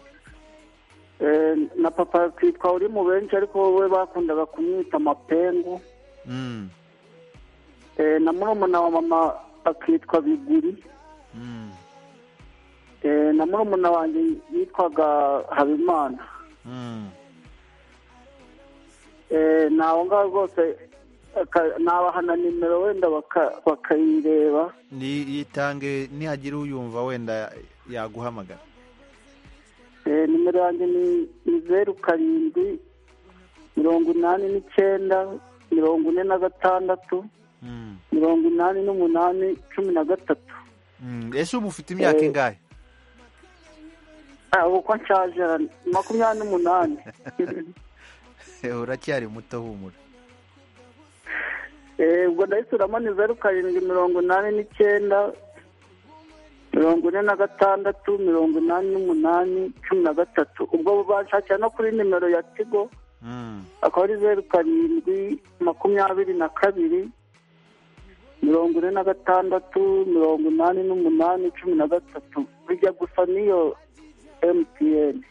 Eh, na papa akitwa uri mu benshi ariko we bakundaga kumwita mapengu Mm. Eh, na murumuna wa mama akitwa biguri Mm. Eh, na murumuna wanjye yitwaga habimana Mm. Eh, ni aho ngaho rwose aka- nabahana nimero wenda baka- bakayireba Ni- yitange nihagira uyumva wenda yaguhamagara Eh, nimero yanjye ni ni zeru karindwi mirongo inani n'icyenda mirongo ine na gatandatu Mm. mirongo inani n'umunani cumi na gatatu Mm. ese ubu ufite imyaka Eh. ingahe Ah, ubu ko nshaje ara- makumyabiri n'umunani uracyari muto humura Eh, ubwo ndayisuramo ni zeru karindwi mirongo inani n'icyenda mirongo ine na gatandatu mirongo inani n'umunani cumi na gatatu ubwo banshakira no kuri nimero ya tigo Mm. akaba ari zeru karindwi makumyabiri na kabiri mirongo ine na gatandatu mirongo inani n'umunani cumi na gatatu bijya gusa n'iyo mtn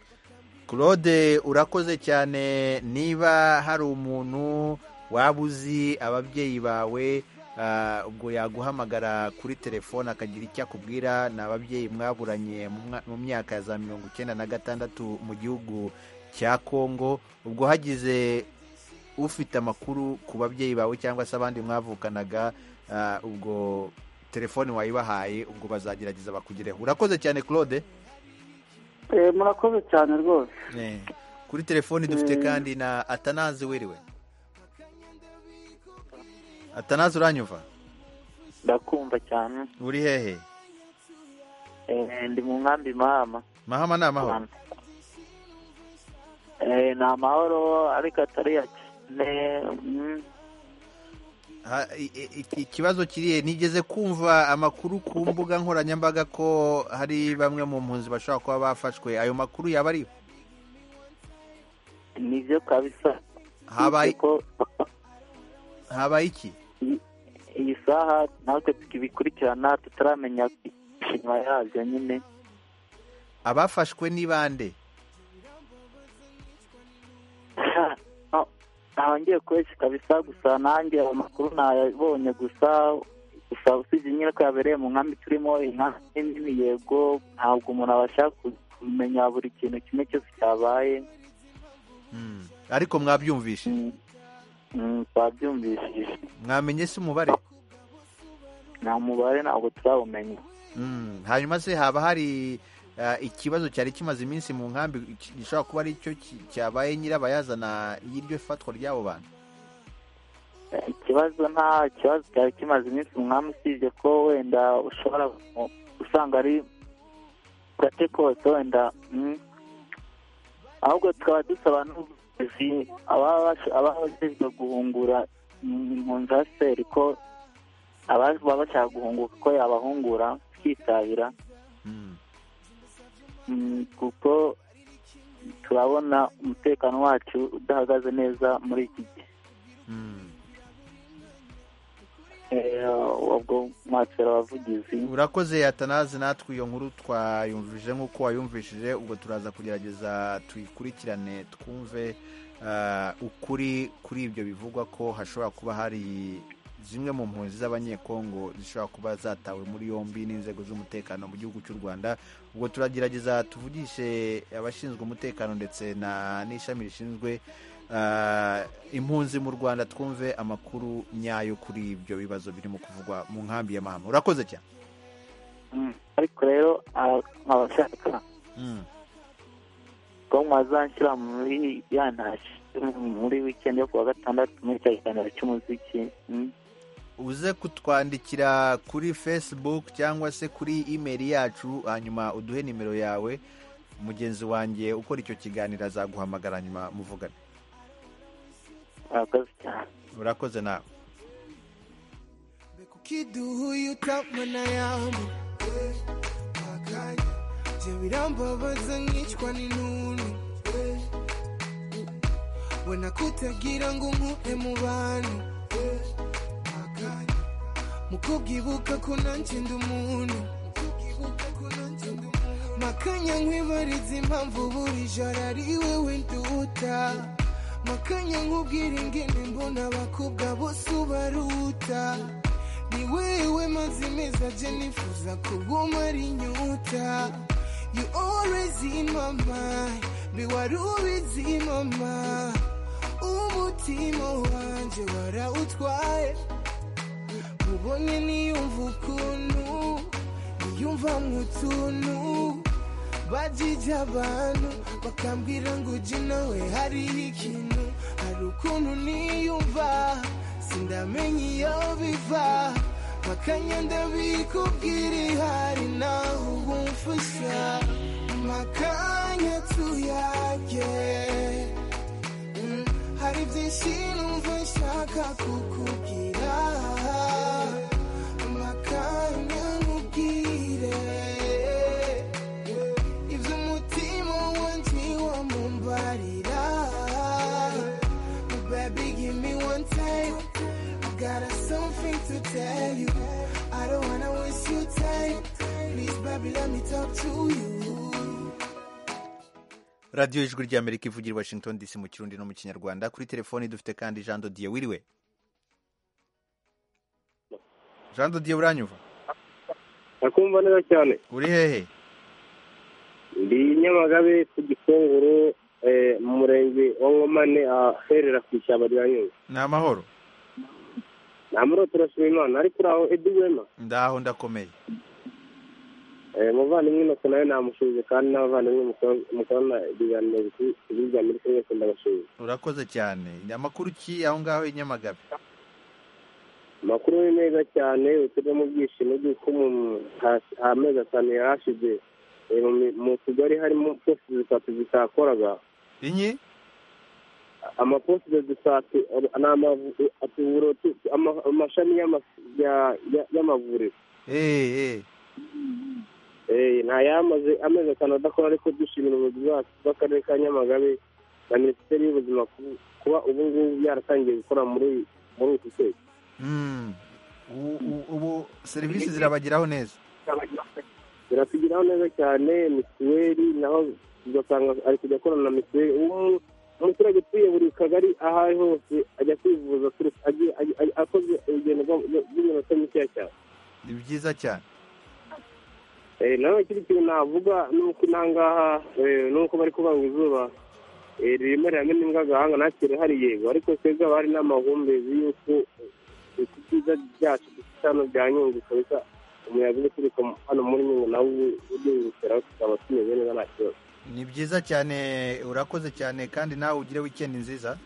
claude urakoze cyane niba hari umuntu waba uzi ababyeyi bawe Ah, ubwo yaguhamagara kuri telefone akagira icyo akubwira ni ababyeyi mwaburanye mu mwa- mu myaka ya za mirongo icyenda na gatandatu mu gihugu cya kongo ubwo hagize ufite amakuru ku babyeyi bawe cyangwa se abandi mwavukanaga ah, ubwo telefone wayibahaye ubwo bazagerageza bakugereho urakoze cyane claude Eh, murakoze cyane rwose Eh, kuri telefoni dufite Mm. kandi na atanazi wiriwe atanazi uranyumva ndakumva cyane uri hehe Eh, ndi mu nkambi mahama mahama ni amahoro Eh, ni amahoro ariko atari ya cyane mm, Ha- i- i- i- ikibazo kirihe nigeze kumva amakuru ku mbuga nkoranyambaga ko hari bamwe mu mpunzi bashobora kuba bafashwe ayo makuru yaba ari nibyo kabisa habaye ko habaye iki iyi saha natwe tukibikurikirana tutaramenya imishinga yabyo nyine abafashwe ni bande No, ntawongeye kubeshya kabisa gusa nanjye ayo makuru nayabonye gusa gusa usibye nyine ko yabereye mu nkambi turimo inkambi nini yego ntabwo umuntu abasha kumenya buri kintu kimwe cyose cyabaye Mm. ariko mwabyumvishe Mm, twabyumvishije mwamenye se umubare nta mubare ntabwo turawumenya Mm. hanyuma se haba hari ah, ikibazo cyari kimaze iminsi mu nkambi ki- gishobora kuba ari cyo ki- cyabaye nyirabayazana y'iryo fatwa ry'abo bantu ikibazo nta kibazo cyari kimaze iminsi umwami usibye ko wenda ushobora ku- usanga ari gake kose wenda mm. ahubwo tukaba dusaba n'ubuyobozi ababa bash- ababa bajejwe guhungura mm, impunzi za seri ko ababa baba bashaka guhunguka ko yabahungura tukitabira Mm, kuko turabona umutekano wacu udahagaze neza muri iki gihe Eh, ubwo mwatera abavugizi urakoze atanazi natwe iyo nkuru twayumvije nk'uko wayumvishije ubwo turaza kugerageza tuyikurikirane twumve ah, ukuri kuri ibyo bivugwa ko hashobora kuba hari zimwe mu mpunzi z'abanyekongo zishobora kuba zatawe muri yombi n'inzego z'umutekano mu gihugu cy'u rwanda ubwo turagerageza tuvugishe abashinzwe umutekano ndetse na n'ishami rishinzwe ah, impunzi mu rwanda twumve amakuru nyayo kuri ibyo bibazo birimo kuvugwa mu nkambi ya mahama urakoze cyane Mm, ariko rero ah, abashaka Mm. ko mwazanshyira muri ya ntashi muri weekend yo kuwa gatandatu muri cya kiganiro cy'umuziki Mm. uze kutwandikira kuri facebook cyangwa se kuri email yacu hanyuma uduhe nimero yawe mugenzi wanjye ukora icyo kiganiro azaguhamagara hanyuma muvugane murakoze cyane urakoze nawe ukiduhuyutamana yambu akanya byo birambabaza nkicwa n'intuntu Eh, wena kutagira ngo nkuhe mu bantu Eh, akanya mu kubwibuka ko nanjye ndi umuntu Mu kubwibuka ko nanjye ndi umuntu. makanya nkwibariza impamvu buri joro ari wowe nduta makanya nkubwira ingene mbona abakobwa bose ubaruta ni wewe mazimeza je nifuza kubumara inyuta you always in my mind mbi wari ubizi mama umutima wanje warawutwaye mubonye niyumva ukuntu niyumvamwo utuntu bajije abantu bakambwira ngo uje nawe hariho ikintu hari ukuntu niyumva sindamenya iyo biva makanya ndabikubwira ihari naho uba umfasha makanya tuyage Mm, hari byinshi numva nshaka kukubwira makanya nkubwire ibyo umutima wanjye wamumbarira baby give me one time I got something to tell you I don't wanna waste your time please baby let me talk to you radiyo ijwi ry'amerika ivugira i washington dc mu kirundi no mu kinyarwanda kuri telefoni dufite kandi jean dodiye wiriwe jean dodiye uranyumva nakumva neza cyane uri hehe ndi nyamagabe ku gikongoro eh, mu murenge wa nkomane aherera ku ishyamba rya nyungwe ni amahoro namuro turashima imana ariko uraho edi wema ndaho ndakomeye Eh, muvandimwe inoko nawe namushije kandi n'abavandimwe mukora- mukorana ibiganiro biku- bijya muri kumwe mwese ndabashije urakoze cyane amakuru ki aho ngaho i nyamagabe amakuru ni meza cyane utuve mu byishimo by'uko mu- ha- amezi atanu yari ashize eh, mu mi- mu kigali harimo posite zitatu zitakoraga inyi amaposite zitatu eh, ni amavu- eh, atuburo tu- ama- amashami y'ama- ya- ya- y'amavuriro eee Eh, nta yamaze amezi atanu adakora ariko dushimira ubuyobozi bwacu bw'akarere ka nyamagabe na minisiteri y'ubuzima ku- kuba ubu ngubu yaratangiye gukora muri muri uku kwezi Mm. U- u- ubu serivisi zirabageraho neza biratugeraho neza cyane mituweli naho ugasanga ari kujya akorana na mituweli ubu umuturage utuye buri kagari aho ari hose ajya kwivuza aturutse- agiye- agiye- agiye- akoze urugendo rwa- rwa- rw'iminota mikeya cyane ni byiza cyane Eh, nawe ikindi kintu navuga ni uko nangaha ni uko bari kubanga izuba eh, ririmo riramena imbwa agahanga ntacyo rihari yego ariko twebwe abari n'amahumbezi y'uko eh, ku byiza byacu dufite hano bya nyungwe kabisa umuyaga uri kuturuka mu- hano muri nyungwe nawo uryungukiraho tukaba tumeze neza nta kibazo ni byiza cyane urakoze cyane kandi nawe ugire wikendi nziza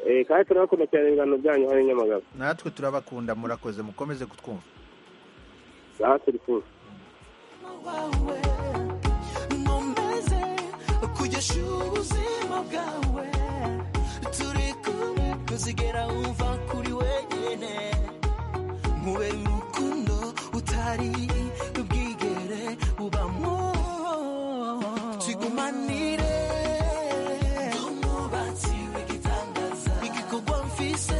Eh, kandi turabakunda cyane ibiganiro byanyu hano i nyamagabe natwe turabakunda murakoze mukomeze kutwumva aha turi kumwe nkomeze kugesha ubuzima bwawe turi kumwe kuzigera wumva kuri wenyine nkubera urukundo utari bwigere ubamo tugumanire umwubatsi w'igitangaza igikorwa mfise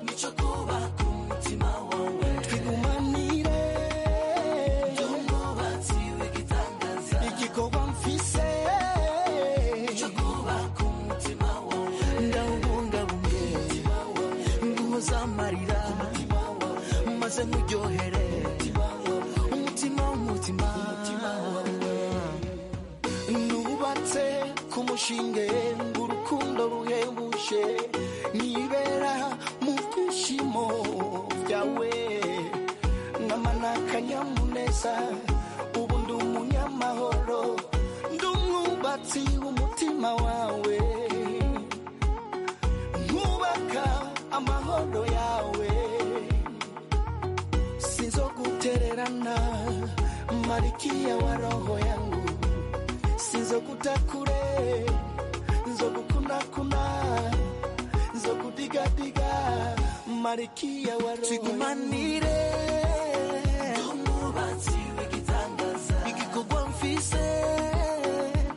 nicyo kuba ku mutima wawe twigumanire umwubatsi w'igitangaza igikorwa mfise nicyo kuba ku mutima wawe ndawubungabunge nguhoza amarira maze nkuryohere umutima w'umutima nubatse ku mushinge ngo urukundo ruhebuje nibera mu byishimo byawe nkamana akanyamuneza ubu ndi umunyamahoro ndi umwubatsi w'umutima wawe nkubaka amahoro yawe sinzogutererana malikia wa roho yangu sinzokutakure nzokukunakuna nzokudigadiga malikia wa roho tigumanire umubatsi w'igitangaza igikorwa mfise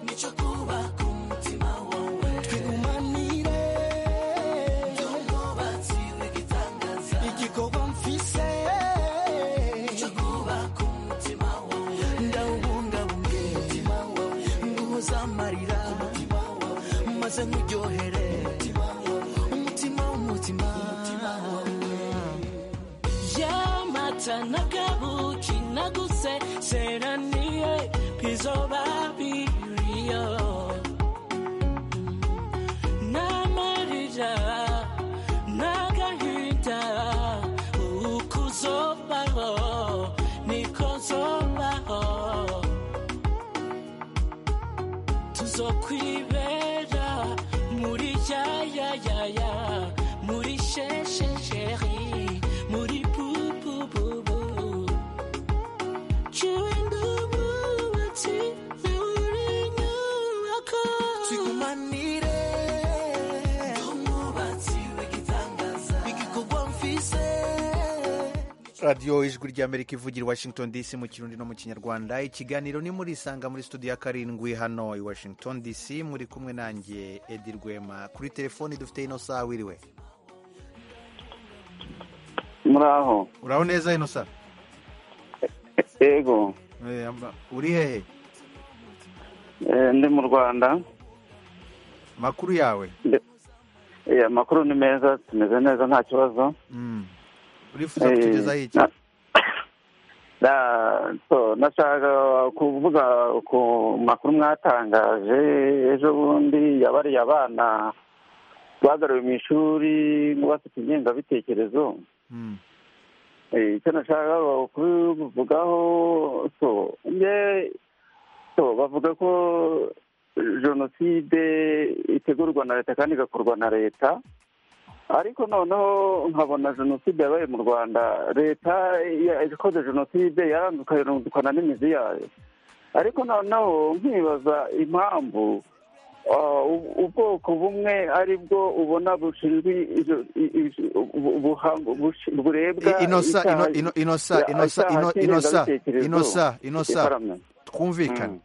nico kubaka umutima wawe twigumanire umubatsi w'igitangaza igikorwa mfise nico kubaka umutima wawe ndawubungabunge umutima wawe nguhoza amarira umutima wawe maze nkuryohere umutima wawe umutima w'umutima wawe yamata nakabuki naguse seraniye pizobabiriyo n'amarira n'agahinda uko uzobaho niko zobaho tuzokwibera muri yayayaya muri sheshesheri muri pupupupu jewe ndububatsi nawe uri nyubako tugumanire umubatsi w'igitangaza igikorwa mfise radiyo ijwi ry'amerika ivugira i washington dc mu kirundi no mu kinyarwanda ikiganiro ni muri isanga muri studio ya karindwi hano i washington dc muri kumwe nanjye edi rwema kuri telefoni dufite inosa wiriwe muraho uraho neza inosa yego Eh, amba- uri hehe eh, ndi mu rwanda makuru yawe Nde- eh, amakuru ni meza tumeze neza nta kibazo Mm. urifuza kutugezaho iki Na- so, nashaka kuvuga ku makuru mwatangaje ejo bundi yabariye abana bagaruwe mu ishuri bafite ingengabitekerezo Eh, icyo nashaka kubivugaho so nge so bavuga ko jenoside itegurwa na leta kandi igakorwa na leta ariko noneho nkabona jenoside yabaye mu rwanda leta ya- ikoze jenoside yarandukana n'imizi yayo ariko noneho nkibaza impamvu ah, u- ubwoko bumwe ari bwo ubona bushinzwe izo- i- i- bu- buhang- bushi- burebwa I- inosa icyaha- ino- ino- inosa ya- inosa icyaha ino- inosa cy'ingengabitekerezo. inosa inosa Ifaramye. twumvikane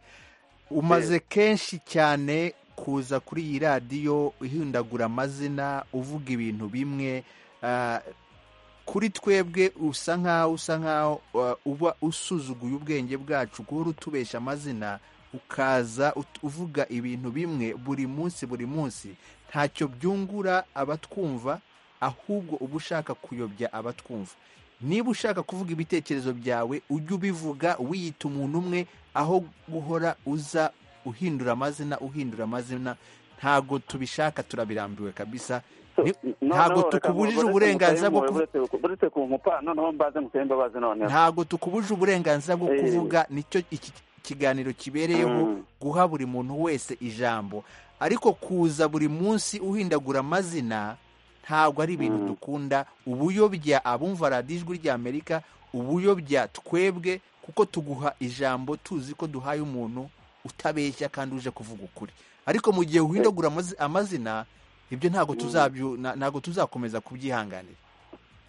umaze kenshi cyane kuza kuri iyi radiyo uhindagura amazina uvuga ibintu bimwe ah, kuri twebwe usa nkaho usa nkaho ah, uba usuzuguye ubwenge bwacu guhora utubesha amazina ukaza ut- uvuga ibintu bimwe buri munsi buri munsi ntacyo byungura abatwumva ahubwo uba ushaka kuyobya abatwumva niba ushaka kuvuga ibitekerezo byawe ujye ubivuga wiyita umuntu umwe aho guhora uza uhindura amazina uhindura amazina ntago tubishaka turabirambiwe kabisa Ni- ntago Noneho reka tukubujije nkurwe, uburenganzira bwo uretse kuvuga mutere impuhwe, uretse ku mpa noneho mbaze museye imbabazi noneho ntago tukubujije uburenganzira bwo Eh. kuvuga nicyo iki kiganiro kibereyeho Mm. guha buri muntu wese ijambo ariko kuza buri munsi uhindagura amazina ntabwo ari ibintu dukunda ubuyobya abumva radiyo ijwi ry'amerika ubuyobya twebwe kuko tuguha ijambo tuzi ko duhaye umuntu utabeshya kandi uje kuvuga ukuri ariko mu gihe uhindagura amazi- amazina ibyo ntabwo tuzabyo na- ntabwo tuzakomeza kubyihanganira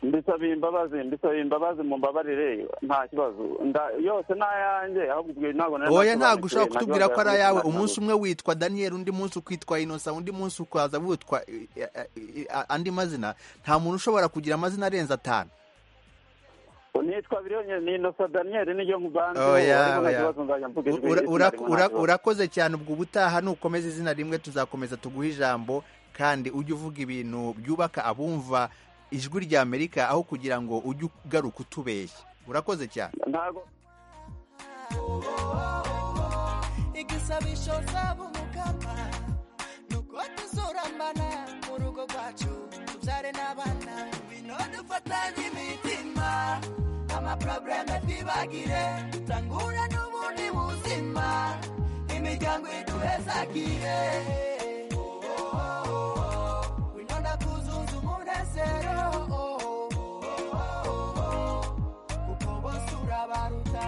mbisabye imbabazi mbisabye imbabazi mumbabarire nta kibazo nda- yose ni ayanjye ahubwo ubwo ntabwo nari oya nasobanukiwe, ntabwo ushobora nta kutubwira kibazo ko ari yavutse, ayawe nta umunsi kibazo. umwe witwa daniel undi munsi ukitwa inosa undi munsi ukaza witwa eh, eh, eh, andi mazina nta muntu ushobora kugira amazina arenze atanu nitwa biriyoni ni inosa daniyeli niyo mbanze Oya, ubu nta oya. kibazo nzajya mvuga ijwi Ura- izina ura- rimwe, nta ura- kibazo. urakoze cyane ubwo ubutaha nukomeza izina rimwe tuzakomeza tuguhe ijambo kandi ujye uvuga ibintu byubaka abumva ijwi rya amerika aho kugira ngo ujye ugaruka utubeshya urakoze cyane ntabwo igisabisho usaba umukama ni uko tuzurambana mu rugo rwacu tubyare n'abana bino dufatanye imitima amaporobuleme twibagire dutangura n'ubundi buzima imiryango iduhezagire wino ndakuzuza umunezero kuko bose urabaruta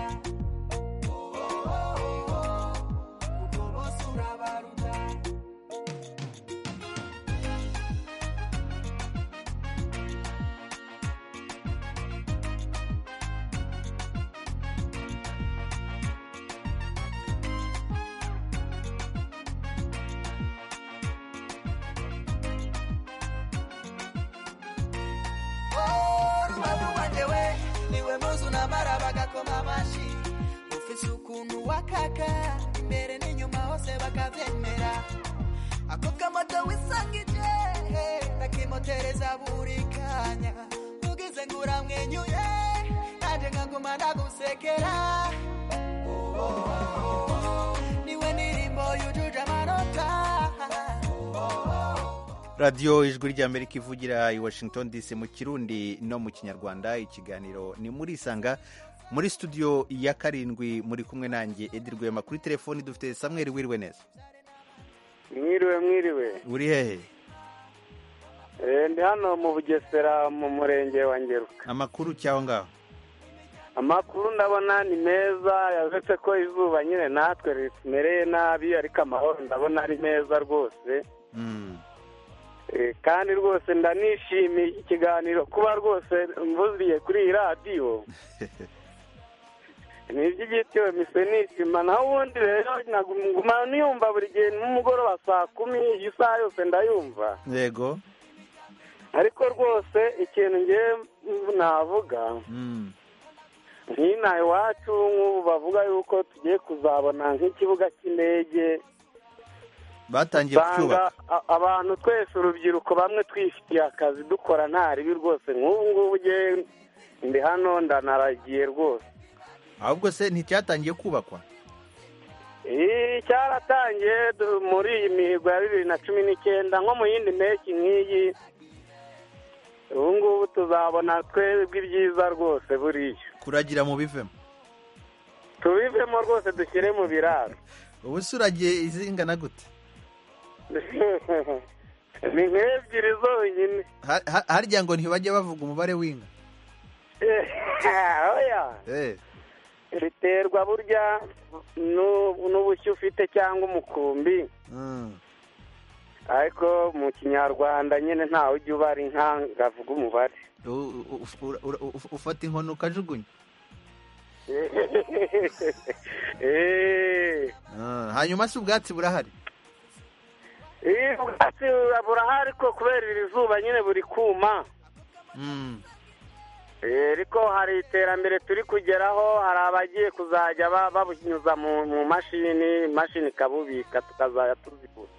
kuko bose urabaruta rubavu rwangewe niwe muzi unamara bagakoma amashi ufise ukuntu wakaka imbere n'inyuma hose bakabyemera ako kamoto wisangije ndakimotereza buri kanya ugize ngo uramwenyuye nanjye nkaguma ndagusekera Oh, oh, oh, oh. niwe ndirimbo yujuje amanota Oh, oh, oh. radiyo ijwi ry'amerika ivugira i washington dc mu kirundi no mu kinyarwanda ikiganiro ni muri isanga muri studio ya karindwi muri kumwe nanjye edi rwema kuri telefoni dufite samweri wiriwe neza mwiriwe mwiriwe uri hehe Eh, ndi hano mu bugesera mu murenge wa ngeruka amakuru cyangwa ngaho amakuru ndabona ni meza yavetse ko izuba nyine natwe ritumereye nabi ariko amahoro ndabona ari meza rwose Mm. Eh, kandi rwose ndanishimiye iki kiganiro kuba rwose mvuzuriye kuri iyi radiyo ni iby'igitiwe misenisima naho ubundi rero nkaguma niyumva buri gihe nimugoroba saa kumi iyi saha yose ndayumva yego ariko rwose ikintu ngewe navuga Mm. nk'inaha iwacu nk'ubu bavuga yuko tugiye kuzabona nk'ikibuga cy'indege batangiye usanga kucyubaka a- abantu twese urubyiruko bamwe twifitiye akazi dukora nta ribi rwose nk'ubu ngubu ugiye ndi hano ndanaragiye rwose ahubwo se nticyatangiye kubakwa Iyi cyaratangiye du- muri iyi mihigo ya bibiri na cumi n'icyenda nko mu yindi mpeshyi nk'iyi ubu ngubu tuzabona twebwe ibyiza rwose buriya kuragira mu bivemo tubivemo rwose dushyire mu biraro ubu se uragiye izingana gute ni nk'ebyiri zonyine Ha- ha- harya ngo ntibajya bavuga umubare w'inka oya Eh, biterwa burya n'u- n'ubushyo ufite cyangwa umukumbi mm. ariko mu kinyarwanda nyine ntawe ujya ubara inka ngo avuge umubare U- u- uf- ura- ura- uf- ufata inkono ukajugunya Eh. Ah, hanyuma se ubwatsi burahari Iyo ubwatsi burahari ariko kubera iri zuba nyine buri kuma Mm. Eh, ariko hari iterambere turi kugeraho hari abagiye kuzajya ba- babunyuza mu mu mashini imashini ikabubika tukazajya tuzigura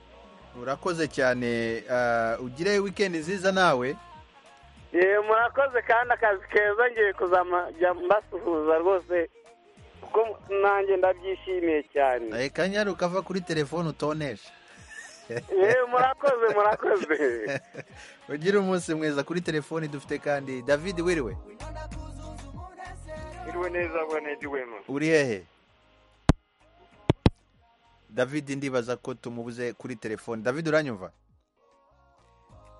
urakoze cyane ah, ugire wikendi nziza nawe yewe murakoze kandi akazi keza ngiye kuzajya mbasuhuza rwose kuko nanjye ndabyishimiye cyane reka nyari ukava kuri telefone utonesha yewe murakoze murakoze ugire umunsi mwiza kuri telefone dufite kandi david wiriwe iriwe neza bwanediwemo uri hehe david ndibaza ko tumubuze kuri telefoni david uranyumva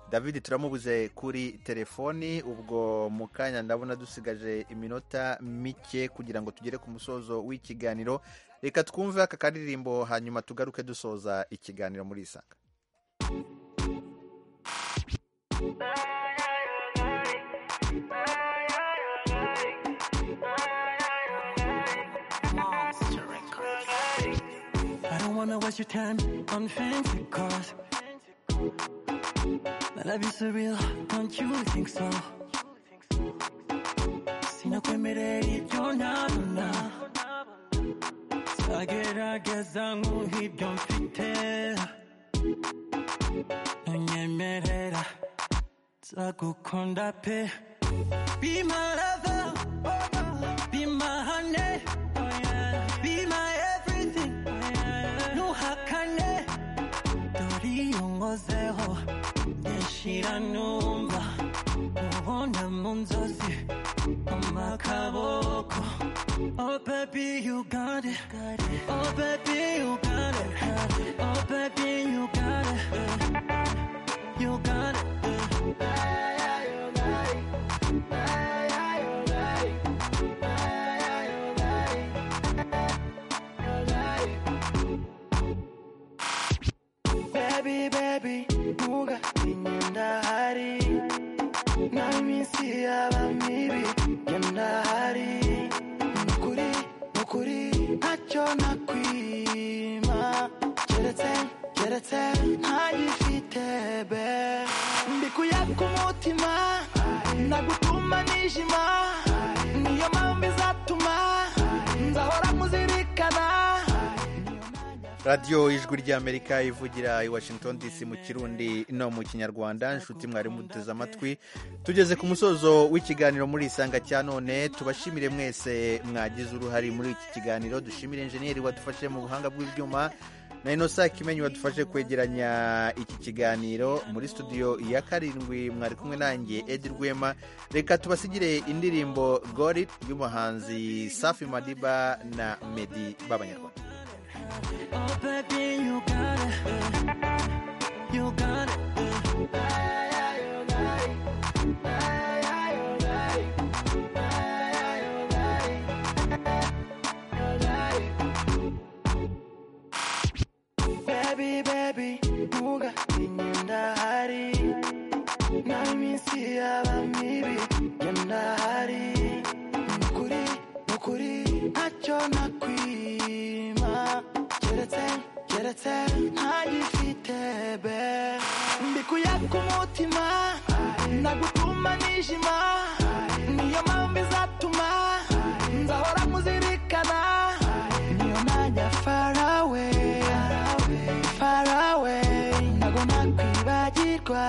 david turamubuze kuri telefoni ubwo mu kanya ndabona dusigaje iminota mike kugira ngo tugere ku musozo w'ikiganiro reka twumve aka karirimbo hanyuma tugaruke dusoza ikiganiro muri isanga I don't wanna waste your time on fancy cars. My life is surreal, don't you think so? Si no que me reí, yo nada, nada. Zagerageza nk'ibyo mfite ntunyemerera nzagukunda pe Be my lover, be my honey, be my everything, ntuhakane dore iyo nkozeho yashira numva ubona mu nzozi amakaboko Oh baby, you got it. Oh baby, you got it. Oh baby, you got it. You got it. Baby, baby, nunga inyenda hari na iminsi yaba mibi yenda hari nukuri nukuri ntacyo nakwima keretse keretse ntagifite be mbikuye ku mutima nagutuma nijima niyo mpamvu izatuma nzahora muzirikana radiyo ijwi ry'amerika ivugira i washington dc mu kirundi no mu kinyarwanda inshuti mwari muduteze amatwi tugeze ku musozo w'ikiganiro muri isanga cya none tubashimire mwese mwagize uruhare muri iki kiganiro dushimire enjeniyeri wadufashe mu buhanga bw'ibyuma na inosa kimenyi wadufashe kwegeranya iki kiganiro muri studio ya karindwi mwari kumwe nanjye edi rwema reka tubasigire indirimbo gorit y'umuhanzi safi madiba na medi b'abanyarwanda Oh, baby, you got it. You got it. Baby, baby, nunga inyenda hari na iminsi yaba mibi yenda hari nukuri nukuri ntacyo nakwima keretse keretse ntagifite be mbikuye ku mutima nagutuma nijima niyo mpamvu izatuma nzahora muzirikana niyo najya farawe farawe nakwibagirwa